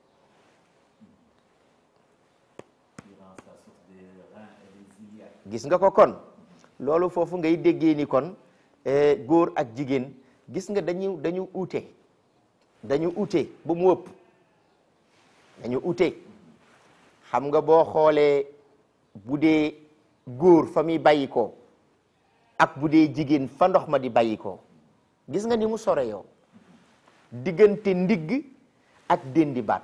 durant sa source des reins et des iliaques. gis nga ko kon loolu foofu ngay déggee ni kon eh, góor ak jigéen gis nga dañu dañu uute dañu uute ba mu ëpp dañu uute xam nga boo xoolee bu dee góor fa muy bàyyi ko ak bu dee jigéen fa ndox ma di bàyyi ko gis nga ni mu sore yow diggante ndigg ak déndi baat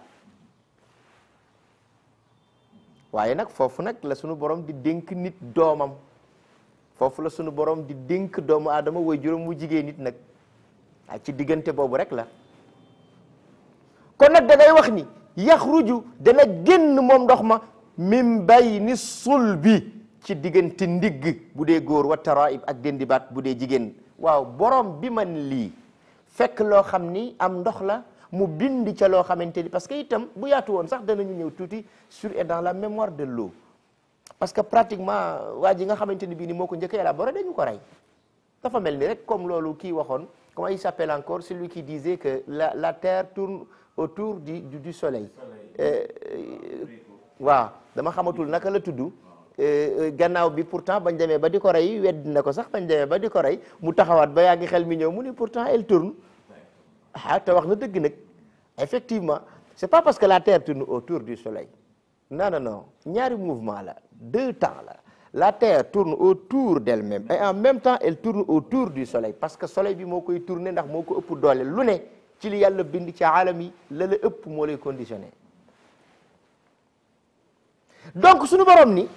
waaye nag foofu nag la sunu borom di dénk nit doomam foofu la sunu borom di dénk doomu aadama way juróom mu jigéen nit nag ah ci diggante boobu rek la kon nag da ngay wax ni yaxruju dana génn moom ndox ma min bayni sulbi ci diggante ndigg bu dee góor wa taraib ak dendibaat bu dee jigéen waaw borom bi man lii fekk loo xam ni am ndox la mu bind ca loo xamante ni parce que itam bu yaatu woon sax danañu ñëw tuuti sur et dans la mémoire de l'eau parce que pratiquement waa ji nga xamante ni bii ni moo ko njëkk a élaboré dañu ko rey dafa mel ni rek comme loolu kii waxoon comment il s'appelle encore celui qui disait que la la terre tourne autour du du, du soleil Euh, euh, waaw dama xamatul naka la tudd euh, gannaaw bi pourtant bañ demee ba di ko rey wedd na ko sax bañ demee ba di ko rey mu taxawaat ba yaa ngi xel mi ñëw mu ni pourtant elle tourne ah te wax na dëgg nag effectivement c'est pas parce que la terre tourne autour du soleil non non non ñaari mouvement la deux temps la la terre tourne autour d'elle-même et en même temps elle tourne autour du soleil parce que soleil bi moo koy tourner ndax moo ko ëpp doole lu ne ci li yàlla bind ci aalam yi la la ëpp moo lay conditionné donc suñu borom ni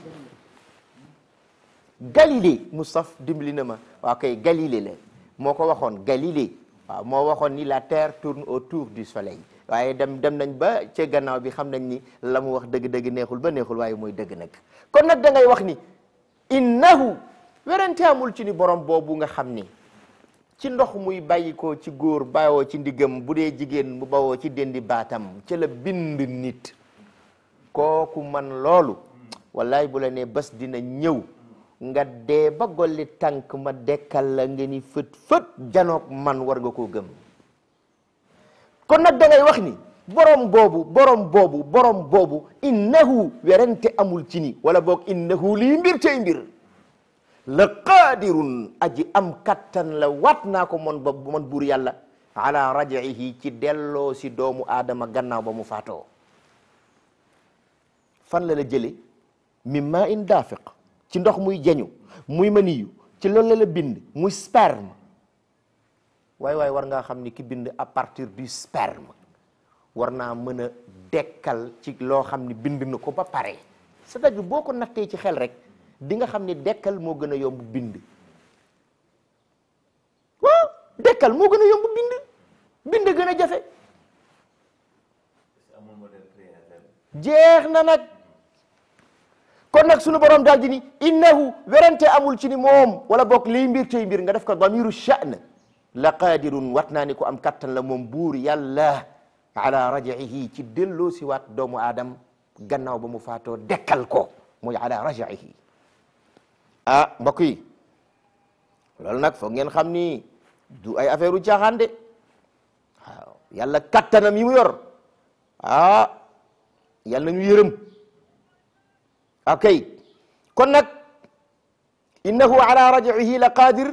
Galilée Moustapha dimbali na ma waaw kay Galilée la moo ko waxoon Galilée waaw moo waxoon ni la terre tourne autour du soleil waaye dem dem nañ ba ca gannaaw bi xam nañ ni la mu wax dëgg-dëgg neexul ba neexul waaye mooy dëgg nag kon nag da ngay wax ni innahu werante amul ci ni borom boobu nga xam ni ci ndox muy bàyyi ko ci góor bawoo ci ndiggam bu dee jigéen mu bawoo ci dendi baatam ca la bind nit kooku man loolu wallaay bu la nee bés dina ñëw nga dee ba golli tànk ma dekkal la nga ni fët fët janoog man war nga koo gëm kon nag da ngay wax ni borom boobu borom boobu borom boobu innahu werante amul ci ni wala boog innahu lii mbir tey mbir la qaadirun aji am kattan la waat naa ko mon ba man buur yàlla ala rajihi ci delloo si doomu aadama gannaaw ba mu faatoo fan la la jële min ma in daafiq ci ndox muy jañu muy maniyu ci loolu la la bind muy sperme waay waay war ngaa xam ni ki bind à partir du sperme war naa mën a dekkal ci loo xam ni bind na ko ba pare c'est-à-dire boo ko nattee ci xel rek di nga xam ni dekkal moo gën a yomb bind waaw dekkal moo gën a yomb bind bind gën a jafe amul modèle créateur. jeex na nag kon nag sunu borom daal di ni innahu werante amul ci ni moom wala bokk liy mbir tey mbir nga def ko damiru sha'n la qadirun wat naa ni ko am kattan la moom buur yàlla ala rajihi ci delloo si waat doomu aadam gannaaw ba mu faatoo dekkal ko muy ala rajihi ah mbokk yi loolu nag foog ngeen xam ni du ay affaire u caaxaan de waaw yàlla kattanam yi mu yor ah yàlla ñu yërëm ok kon nag innahu ala rajihi la qadir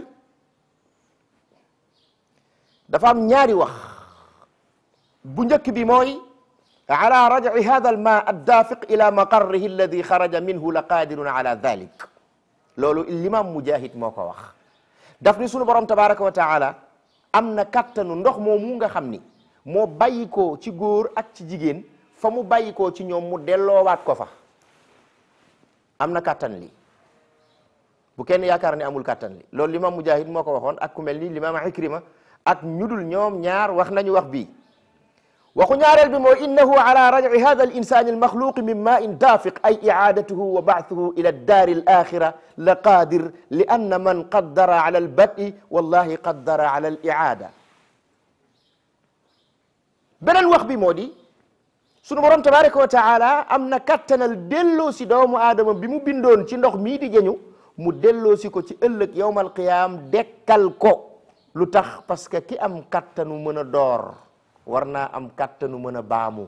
dafa am ñaari wax bu njëkk bi mooy ala raj'i hada al ma addaafiq ila maqarrihi alladi xaraja minhu la qadirun ala dhalik loolu l'imam mujahid moo ko wax daf ni sunu borom tabaraka wa taala am na kattanu ndox moomu nga xam ni moo bàyyi ko ci góor ak ci jigéen fa mu bàyyi ko ci ñoom mu delloowaat ko fa am na kattan li bu kenn yaakaar ne amul kattan li loolu l'imam mujahid moo ko waxoon ak ku mel ni l'imam ikrima ak ñudul ñoom ñaar wax nañu wax bii waxu ñaareel bi mooy innahu ala raj'i hada al insani al maxluqi min ma'in dafiq ay i'adatuhu wa ba'thuhu ila ad-dar al akhira la qadir li anna man qaddara ala al bad'i wallahi qaddara ala al i'ada beneen wax bi moo di sunu borom tabaraka wa taala am na kattanal delloo si doomu aadama bi mu bindoon ci ndox mii di jëñu mu delloo si ko ci ëllëg yowmal qiyaam dekkal ko lu tax parce que ki am kattanu mën a door war naa am kattanu mën a baamu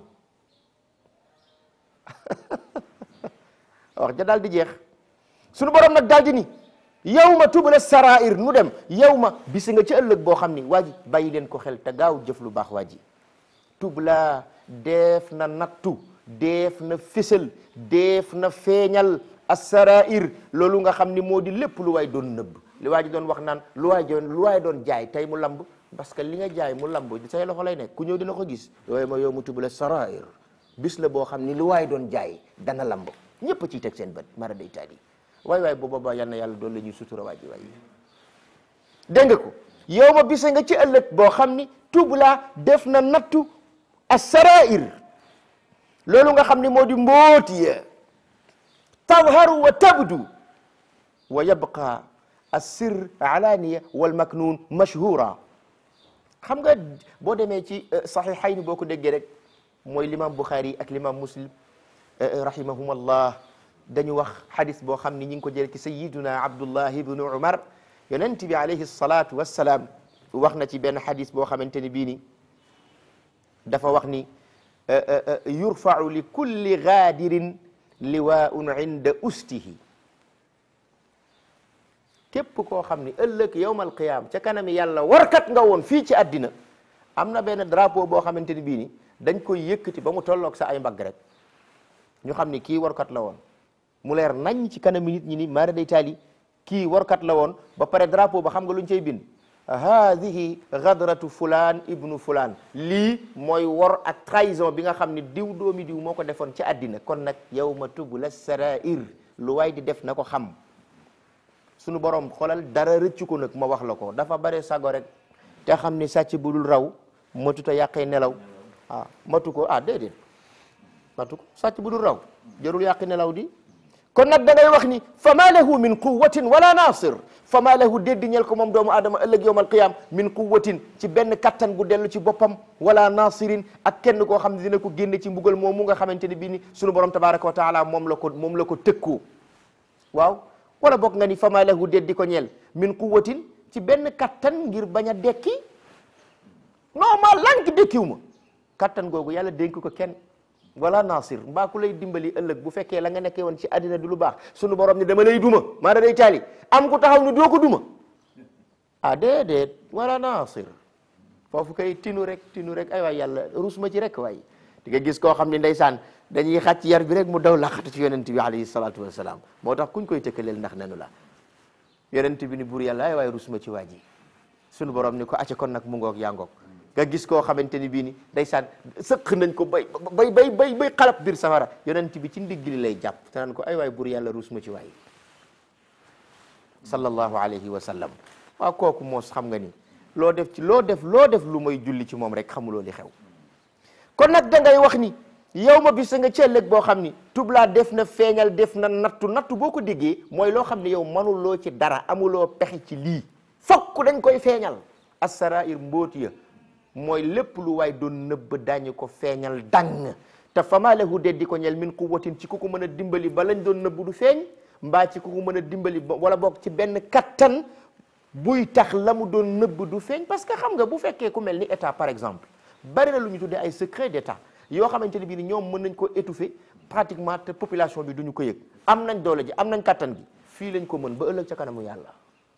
wax ja daal di jeex sunu borom nag daal di ni yow ma tubala sarair nu dem yow ma bisi nga ci ëllëg boo xam ni waa ji bàyyi leen ko xel te gaaw jëf lu baax waa ji tubla deef na nattu deef na fésal deef na feeñal assarair loolu nga xam ni moo di lépp lu waay doon nëbb li waa ji doon wax naan lu waay doon lu waay doon jaay tey mu lamb parce que li nga jaay mu lamb say loxo lay nekk ku ñëw dina ko gis yooyu ma yow mu tubala sarair bis la boo xam ni lu waay doon jaay dana lamb ñëpp a ciy teg seen bët mara day taal yi waay waay booba ba yal na yàlla doon la ñuy sutura waa ji waay dégg nga ko yow ma bisa nga ci ëllëg boo xam ni tubla def na nattu assarair loolu nga xam ni moo di mbóoti ya tadharu wa tabdu wa yabqa assir alaniya wal maknun mashhura xam nga boo demee ci saxiixayni boo ko déggee rek mooy l'imam Bukhari ak l'imam Muslim rahimahumullah dañu wax xadis boo xam ni ñi ngi ko jëlee ci sayiduna Abdullah ibnu Umar yonent bi alayhi salatu wassalaam wax na ci benn xadis boo xamante ni bii ni dafa wax ni yurfau li kulli gaadirin liwaun inda ustihi képp koo xam ni ëllëg yowmal qiyaam ca kanami yàlla warkat nga woon fii ci àddina am na benn drapeau boo xamante ni bii ni dañ koy yëkkati ba mu tolloog sa ay mbagg rek ñu xam ni kii warkat la woon mu leer nañ ci kanami nit ñi ni maara day taali kii warkat la woon ba pare drapeau ba xam nga luñ cay bind haadihi gadratu fulaan ibnu fulaan lii mooy wor ak trahison bi nga xam ni diw doomi diw moo ko defoon ci àddina kon nag yow ma tubula sarair lu waay di def na ko xam sunu borom xoolal dara rëccu ko nag ma wax la ko dafa bare sago rek te xam ni sàcc bu dul raw matuta yàqee nelaw ah matu ko ah déedéet matu ko sàcc bu dul raw jarul yàqi nelaw di kon nag da ngay wax ni fa ma lahu min quwatin wala nasir fa ma lahu déddi ñel ko moom doomu aadama ëllëg yowm alqiyam min quwatin ci benn kattan gu dellu ci boppam wala nasirin ak kenn koo xam ne dina ko génne ci mbugal moom mu nga xamante ne bii ni sunu borom tabaraka wa taala moom la ko moom la ko tëkkoo waaw wala boog nga ni fa ma lahu déddi ko ñeel min quwatin ci benn kattan ngir bañ a dekki non ma lank dekkiw ma kattan googu yàlla dénk ko kenn wala nasir mbaa ku lay dimbali ëllëg bu fekkee la nga nekkee woon ci àddina du lu baax sunu borom ni dama lay duma maa da day taali am ku taxaw ni doo ko duma ah déedéet wala nasir foofu kay tinu rek tinu rek ay waay yàlla rus ma ci rek waay di nga gis koo xam ni ndeysaan dañuy xàcc yar bi rek mu daw laqatu ci yonent bi alayhi salatu wasalaam moo tax kuñ koy tëkkaleel ndax nenu la yonent bi ni buur yàlla ay waay rus ma ci waa ji sunu borom ni ko acca kon nag mu ngoog yaa ngoog nga gis koo xamante ni bii ni ndeysaan sëq nañ ko bay bay bay bay bay xalab biir safara yonent bi ci ndigg li lay jàpp te naan ko ay waay buur yàlla ruus ma ci waay sallallahu alayhi wa sallam waaw kooku moos xam nga ni loo def ci loo def loo def lu may julli ci moom rek xamuloo li xew kon nag da ngay wax ni yow ma bis nga ceelëg boo xam ni tublaa def na feeñal def na nattu nattu boo ko déggee mooy loo xam ne yow manuloo ci dara amuloo pexe ci lii fokk dañ koy feeñal assarair mbóoti ya mooy lépp lu waay doon nëbb dañu ko feeñal dang te fama lahu deddi ko ñel min quwwatin ci ku ko mën a dimbali ba lañ doon nëbb du feeñ mbaa ci ku ko mën a dimbali wala boog ci benn kattan buy tax la mu doon nëbb du feeñ parce que xam nga bu fekkee ku mel ni état par exemple bari na lu ñu tuddee ay secret d'état yoo xamante ne bii ni ñoom mën nañ ko étouffer pratiquement te population bi duñu ko yëg am nañ doole ji am nañ kattan gi fii lañ ko mën ba ëllëg ca kanamu yàlla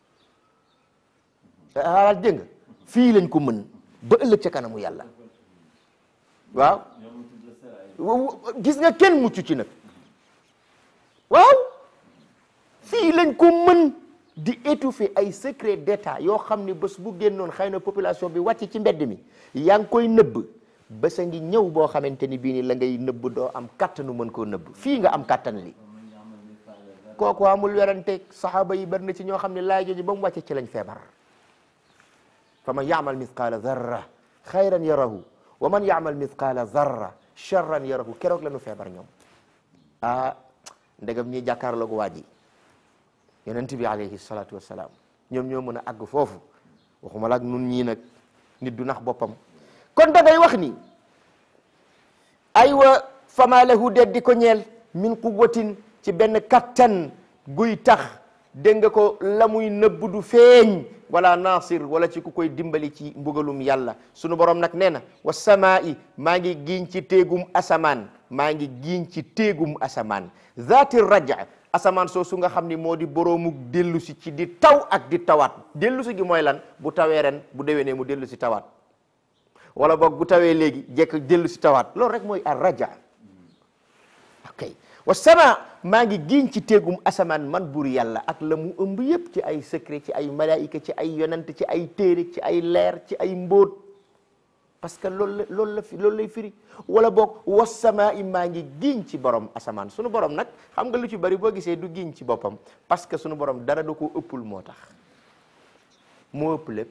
ah dégg nga fii lañ ko mën ba ëllëg ca kanamu yàlla waaw gis nga kenn mucc ci nag waaw fii lañ ko mën di étouffer ay secret d'état yoo xam ni bés bu génnoon xëy na population bi wàcc ci mbedd mi yaa ngi koy nëbb bés a ngi ñëw boo xamante ni bii ni la ngay nëbb doo am kattanu mën koo nëbb fii nga am kattan li kooku amul werante saxaaba yi bari na ci ñoo xam ne laay jooju ba mu wàcce ci lañ feebar fa man yaamal mithqaala zarra xayran yarahu wa man yaamal mithqaala zarra charran yarahu keroog la ñu feebar ñoom ah ndegam ñi jàkkaarloog waa ji yonent bi alayhi salatu wassalaam ñoom ñoo mën a àgg foofu waxuma la ak nun ñii nag nit du nax boppam kon da ngay wax ni aywa fama lahu det di ko ñeel min quwwatin ci benn kattan guy tax dégg nga ko la muy nëbb du feeñ wala nasir wala ci ku koy dimbali ci mbugalum yàlla sunu borom nag nee na wa samaa'i maa ngi giiñ ci téegum asamaan maa ngi giiñ ci téegum asamaan zaati raja asamaan soosu nga xam ni moo di boroomu dellu si ci di taw ak di tawaat dellu si gi mooy lan bu tawee ren bu déwénee mu dellu si tawaat wala boog bu tawee léegi jekk dellu si tawaat loolu rek mooy ar raja ok wa sama maa ngi giiñ ci téegum asamaan man buur yàlla ak la mu ëmb yépp ci ay secret ci ay malaayika ci ay yonent ci ay téere ci ay leer ci ay mbóot parce que loolu la loolu la fi loolu lay firi wala boog wa sama i maa ngi giiñ ci borom asamaan sunu borom nag xam nga lu ci bari boo gisee du giiñ ci boppam parce que sunu borom dara da ko ëppul moo tax moo ëpp lépp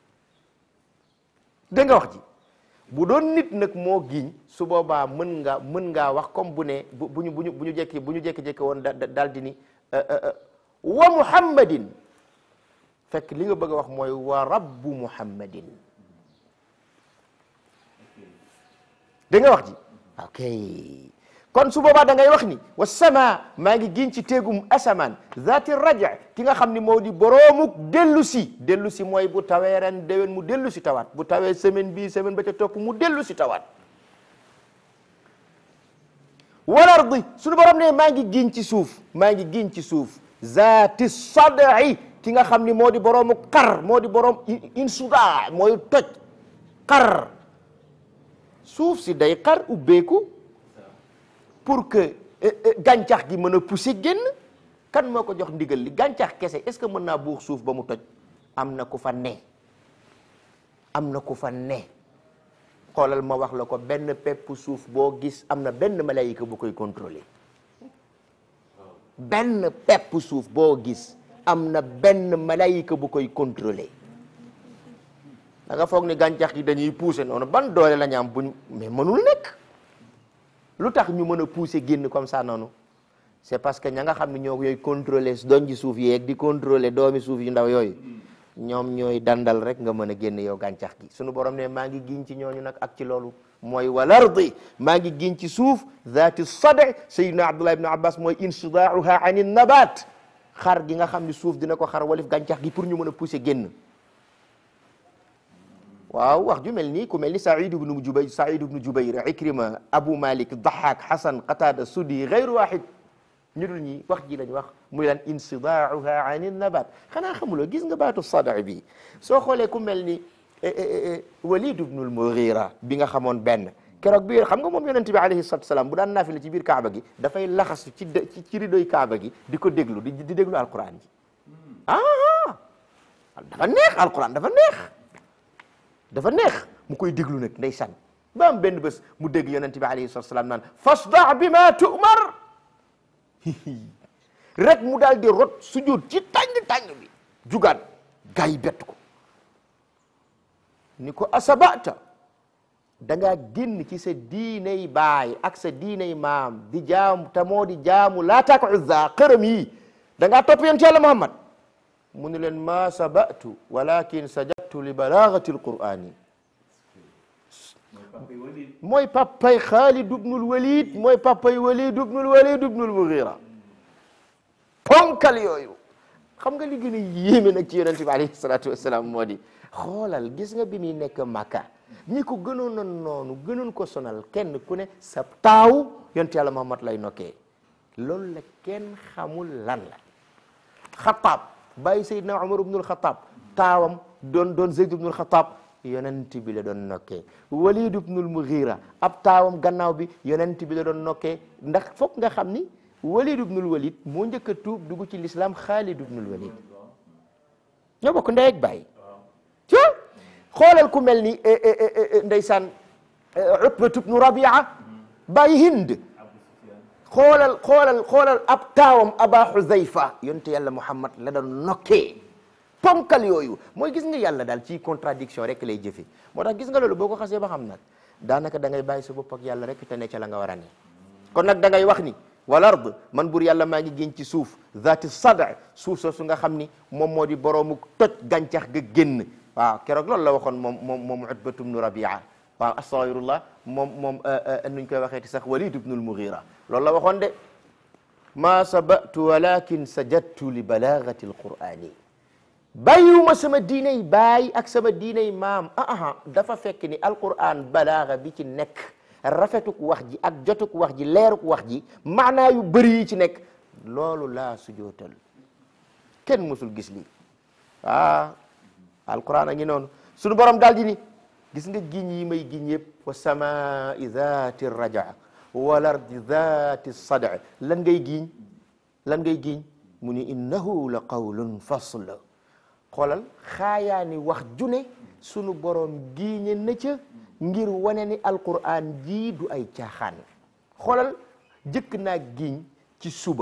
da nga wax ji bu doon nit nag moo giiñ su boobaa mën nga mën ngaa wax comme bu ne bu bu ñu bu ñu bu ñu jekki bu ñu jekki-jekki woon da daal di ni wa muhammadin fekk li nga bëgg a wax mooy wa rabbu muhammadin da nga wax ji ok kon su boobaa da ngay wax ni wa sama maa ngi giñ ci téegum asamaan zaati raja ki nga xam ni moo di boroomuk dellu si dellu si mooy bu tawee ren déwén mu dellu si tawaat bu tawee semaine bii semaine ba ca topp mu dellu si tawaat wal ardi suñu borom ne maa ngi giñ ci suuf maa ngi giñ ci suuf zaati sad'i ki nga xam ni moo di boroomu xar moo di boroom insuda mooy toj xar suuf si day xar ubbeeku pour que gàncax gi mën a pousser génn kan moo ko jox ndigal li gàncax kese est-ce que mën naa buux suuf ba mu toj am na ku fa ne am na ku fa ne xoolal ma wax la ko benn pepp suuf boo gis am na benn malayika bu koy contrôler benn pepp suuf boo gis am na benn malayika bu koy contrôler da nga foog ni gàncax gi dañuy pousser noonu ban doole la ñu am buñ mais mënul nekk lu tax ñu mën a pousser génn comme ça noonu c'est parce que ña nga xam ne ñoo yooyu contrôler doon ji suuf yeeg di contrôler doomi suuf yu ndaw yooyu ñoom ñooy dandal rek nga mën a génn yow gàncax gi sunu borom ne maa ngi giñ ci ñooñu nag ak ci loolu mooy wal ardi maa ngi giñ ci suuf zaati sada sayyidina abdullah ibn abbas mooy insidaaha ani nabat xar gi nga xam ne suuf dina ko xar walif gàncax gi pour ñu mën a pousser génn waaw wax ju mel nii ku mel ni Saïd ibnu Jubayr Saïd ibnu Jubayr Ikrima Abu Malik Dahak Hasan Qatada Sudi gayru wahid ñu dul ñi wax ji lañ wax muy lan insidaaha ani nabat xanaa xamuloo gis nga baatu sada bi soo xoolee ku mel ni Walid ibnu al-Mughira bi nga xamoon benn keroog bi xam nga moom yonente bi alayhi salatu salaam bu daan naafila ci biir Kaaba gi dafay laxasu ci ci ci ridoy Kaaba gi di ko déglu di di déglu alquran ji ah dafa neex alquran dafa neex dafa neex mu koy déglu nag ndeysaan ba am benn bés mu dégg yonent bi alayhi salatu salaam naan fasda bi ma tu'mar rek mu daal di rot sujud ci tàng tàng bi jugaat gaa yi bett ko ni ko asabata da ngaa génn ci sa diiney baay ak sa diiney maam di jaamu te moo di jaamu laata ak uzza xërëm yi da ngaa topp yonent yàlla Muhammad mu ni leen ma sabatu walakin sajadtu li balagati alqurani mooy papay Xaalid ibnul Walid mooy papay Walid ibnul Walid ibnul Mughira ponkal yooyu xam nga li gën a yéeme nag ci yonente bi alayhi salatu wasalaam moo di xoolal gis nga bi muy nekk Makka ñi ko gënoon a noonu gënoon ko sonal kenn ku ne sa taaw yonte yàlla Muhammad lay nokkee loolu la kenn xamul lan la Xataab bàyyi Seydina Umar ibnul Xataab taawam doon doon Zayd ibnul Xataab yonent bi la doon nokkee Walid ibnul Mughira ab taawam gannaaw bi yonent bi la doon nokkee ndax foog nga xam ni Walid ibnul Walid moo njëkk a tuub dugg ci lislaam Xaalid ibnul Walid ñoo bokk ndey ak baay ci xoolal ku mel ni ndeysaan Utbatu ibnu Rabia bàyyi Hind xoolal xoolal xoolal ab taawam Aba Xuzayfa yonte yàlla Muhammad la doon nokkee ponkal yooyu mooy gis nga yàlla daal ci contradiction rek lay jëfe moo tax gis nga loolu boo ko xasee ba xam nag daanaka da ngay bàyyi sa bopp ak yàlla rek te ne ca la nga war a ne kon nag da ngay wax ni wal ard man bur yàlla maa ngi génn ci suuf zaati sada suuf soosu nga xam ni moom moo di boroomu toj gàncax ga génn waaw keroog loolu la waxoon moom moom moom utbatu bnu rabia waaw astaghfirullah moom moom nuñ koy waxee ti sax walid ibnul mughira loolu la waxoon de ma sabatu walakin sajadtu li balagati alqurani bàyyiwuma sama diiney baay ak sama diiney maam ah ah dafa fekk ni alquran balaaga bi ci nekk rafetuk wax ji ak jotuk wax ji leeruk wax ji maanaa yu bëri yi ci nekk loolu laa sujootal kenn mësul gis lii ah alquran a ngi noonu sunu borom daal di ni gis nga giñ yi may giñ yëpp wa samai dhati raja wal ardi dhati sada lan ngay giñ lan ngay giñ mu ni innahu la qawlun fasl xoolal xaayaani wax june sunu borom giiñe na ca ngir wane ni alquran jii du ay caaxaan xoolal jëkk naa giñ ci suba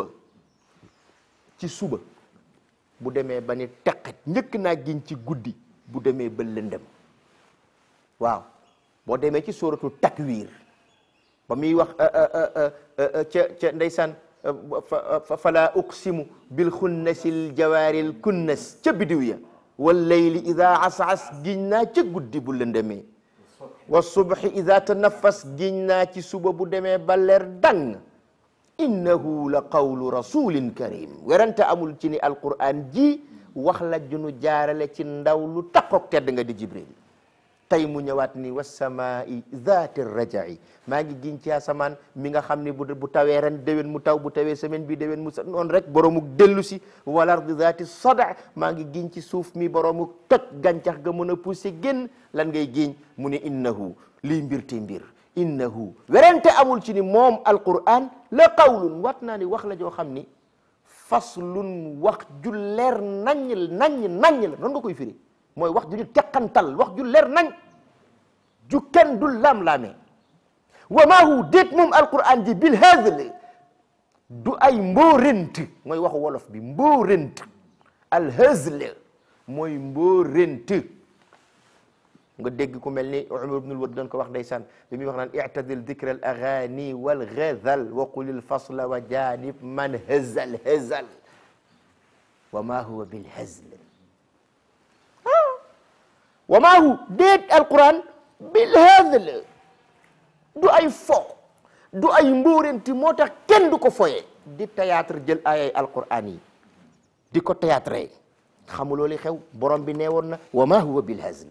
ci suba bu demee ba ni teqet njëkk naa giñ ci guddi bu demee ba lëndëm waaw boo demee ci sóoratu takwir ba muy wax ca ca ndeysaan fala uqsimu bil xunnasil jawaaril kunnas ca bidiw ya wal layli ida asas giñ naa ca guddi bu lëndëmee wa subhi ida tanaffas giñ naa ci suba bu demee ba leer dang innahu la qawlu rasulin karim werante amul ci ni alquran ji wax la junu jaarale ci ndaw lu takkook tedd nga di jibril tey mu ñëwaat ni wasamaai zaati rajai maa ngi giñ ci asamaan mi nga xam ni bu bu tawee ren déwén mu taw bu tawee semaine bi déwén mu sa noonu rek boromuk dellu si wal ardi zaati sada maa ngi giñ ci suuf mi boromuk toj gàncax ga mën a poussé génn lan ngay giñ mu ni innahu lii mbir te mbir innahu werante amul ci ni moom alquran la qawlun wat naa ni wax la joo xam ni faslun wax ju leer naññ naññ naññ la noonu nga koy firi mooy wax ju ñu teqantal wax ju leer nañ ju kenn du laam-laamee wa maa hu déet moom alquran ji bil hazl du ay mbóorent mooy waxu wolof bi mbóorent al hazl mooy mbóorent nga dégg ku mel ni Umar ibnul Wad doon ko wax ndeysaan bi muy wax naan i'tadil dikra al aghani wal ghazal wa qulil fasla wa janib man hazal hazal wa maa huwa bil hazl wa maa hu déet alquran bil hazl du ay fo du ay mbóorenti moo tax kenn du ko foye di théâtre jël ayay alquran yi di ko théâtre xamuloo li xew borom bi nee woon na wa maa huwa bil hazl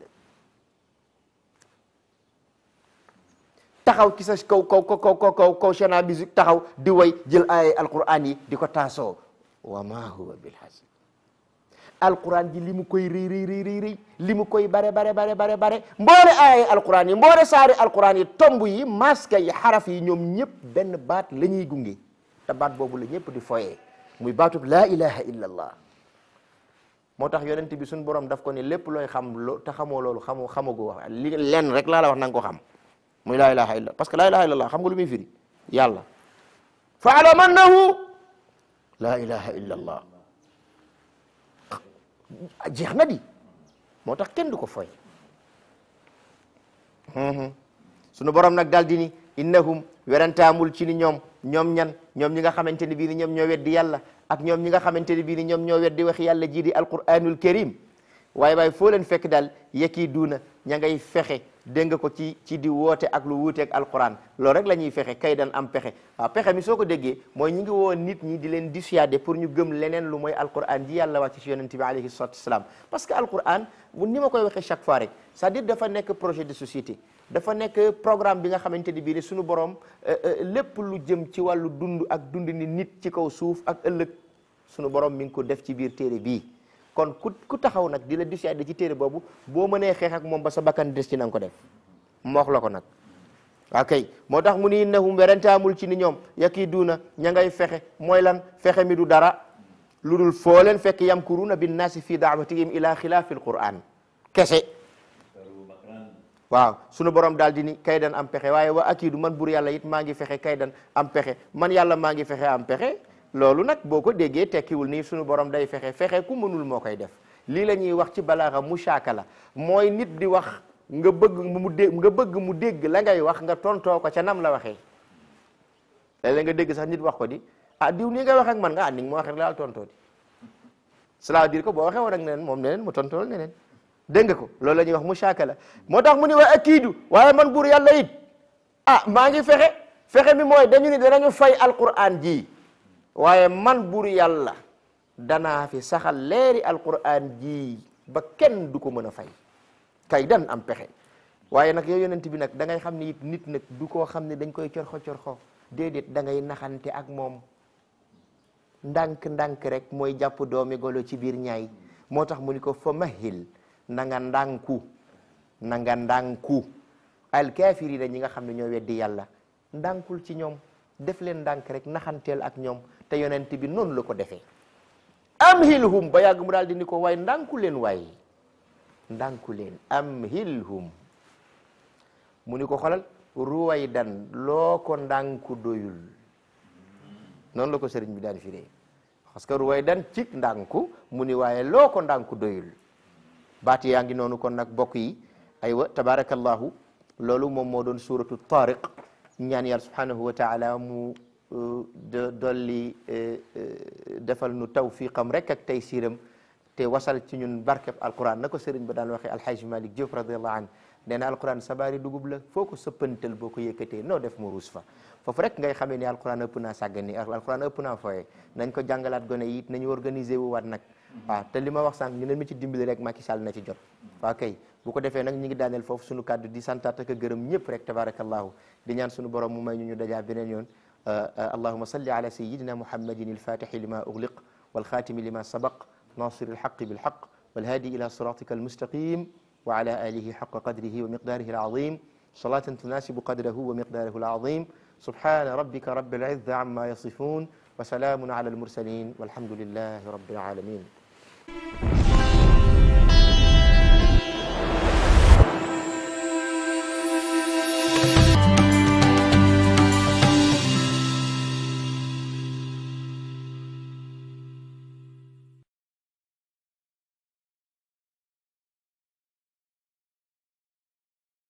taxaw ci sa kaw kaw kaw kaw kaw kaw chana musique taxaw di way jël ayay alquran yi di ko taasoo wa maa huwa bil hazl alquran ji li mu koy rëy rëy rëy rëy rëy li mu koy bare bare bare bare bare mboole aaya alquran yi mboole saari alquran yi tomb yi maska yi xaraf yi ñoom ñëpp benn baat la ñuy gunge te baat boobu la ñëpp di foyee muy baatub laa ilaha illa allah moo tax yonent bi suñ borom daf ko ne lépp looy xam lo te xamoo loolu xamoo xamagu wax li lenn rek laa la wax na nga ko xam muy laa ilaha illa parce que laa ilaha illa allah xam nga lu muy firi yàlla faalam annahu laa ilaha illa allah jeex na di moo tax kenn du ko foy sunu borom nag daal di ni innahum werantaamul ci ni ñoom ñoom ñan ñoom ñi nga xamante ni bii ni ñoom ñoo weddi yàlla ak ñoom ñi nga xamante ni bii ni ñoom ñoo weddi wax yàlla ji di alquranul karim waaye waaye foo leen fekk daal yekii duuna ña ngay fexe dégg nga ko ci ci di woote ak lu wuuteeg alquran loolu rek la ñuy fexe kay dan am pexe waaw pexe mi soo ko déggee mooy ñi ngi woo nit ñi di leen dissuader pour ñu gëm leneen lu mooy alquran ji yàlla wàcc ci yonent bi alayhi salatu wasalaam parce que alquran bu ni ma koy waxee chaque fois rek c'est-à-dire dafa nekk projet de société dafa nekk programme bi nga xamante ni bii ni suñu borom lépp lu jëm ci wàllu dund ak dund ni nit ci kaw suuf ak ëllëg suñu borom mi ngi ko def ci biir téere bii kon ku ku taxaw nag di la dissuader ci téere boobu boo mënee xeex ak moom ba sa bakkan des ci na nga ko def moox la ko nag ok moo tax mu ni innahum werentaamul ci ni ñoom yaki duuna ña ngay fexe mooy lan fexe mi du dara lu dul foo leen fekk yamkuruna binnaasi fi daawatihim ila xilaafi alquran kese waaw sunu borom daal di ni kaydan am pexe waaye wa akiidu man bur yàlla it maa ngi fexe kaydan am pexe man yàlla maa ngi fexe am pexe loolu nag boo ko déggee tekkiwul ni sunu borom day fexe fexe ku mënul moo koy def lii la ñuy wax ci balaaxa mushaakala mooy nit di wax nga bëgg mu dégg nga bëgg mu dégg la ngay wax nga tontoo ko ca nam la waxee léeg-léeg nga dégg sax nit wax ko di ah diw nii ngay wax ak man nga ah ni nga ma waxee rek laal tontoo di cela veut dire que boo waxee woon ak neneen moom neneen mu tontool neneen dégg nga ko loolu la ñuy wax mushaakala moo tax mu ni wa akiidu waaye man buur yàlla it ah maa ngi fexe fexe mi mooy dañu ni danañu fay alquran ji waaye man bur yàlla danaa fi saxal leeri alquran ji ba kenn du ko mën a fay kay dan am pexe waaye nag yow yonent bi nag da ngay xam ne it nit nag du koo xam ne dañ koy corxo corxo déedéet da ngay naxante ak moom ndànk ndànk rek mooy jàpp doomi golo ci biir ñaay moo tax mu ni ko fa mahil na nga ndànku na nga ndànku alkaafirina ñi nga xam ne ñoo weddi yàlla ndànkul ci ñoom def leen ndànk rek naxanteel ak ñoom te yonent bi noonu la ko defee amhilhum ba yàgg mu daal di ni ko waaye ndànku leen waaye ndànku leen amhilhum mu ni ko xolal ruwaydan loo ko ndànku doyul noonu la ko sëriñ bi daan firee parce que ruwaydan cik ndànku mu ni waaye loo ko ndànku doyul baati yaa ngi noonu kon nag bokk yi aywa tabarakallahu loolu moom moo doon suratu tariq ñaan yàlla subhanahu wa taala mu de dolli defal nu tawfiqam rek ak tey siiram te wasal ci ñun barkeb alquran na ko sëriñ ba daan waxee alhaji malik Diop radiallahu an nee na alquran sabaari dugub la foo ko sëppantal boo ko yëkkatee noo def mu ruus fa foofu rek ngay xamee ni alquran ëpp naa sàggani alquran ëpp naa fooye nañ ko jàngalaat gone yi it nañu organiser wu waat nag waaw te li ma wax sànq ñu ne mi ci dimbali rek Macky Sall na ci jot waa kay bu ko defee nag ñi ngi daaneel foofu suñu kàddu di santaat ak gërëm ñëpp rek tabarakallahu di ñaan suñu borom mu may ñu ñu dajaa beneen yoon allahuma salli ala sayidina muhammadin alfatixi lima ugliq walxatimi lima sabaq nasir alxaqi bilxaq walhadi ila siratika almustaqim wa ala alihi xaqa qadrihi wa miqdarihi alazim salatan tunasibu qadrahu wa miqdarahu alazim subhana rabbika rabbil izzati amma yasifun wa salamun ala almursalin walhamdulillahi rabbil alamin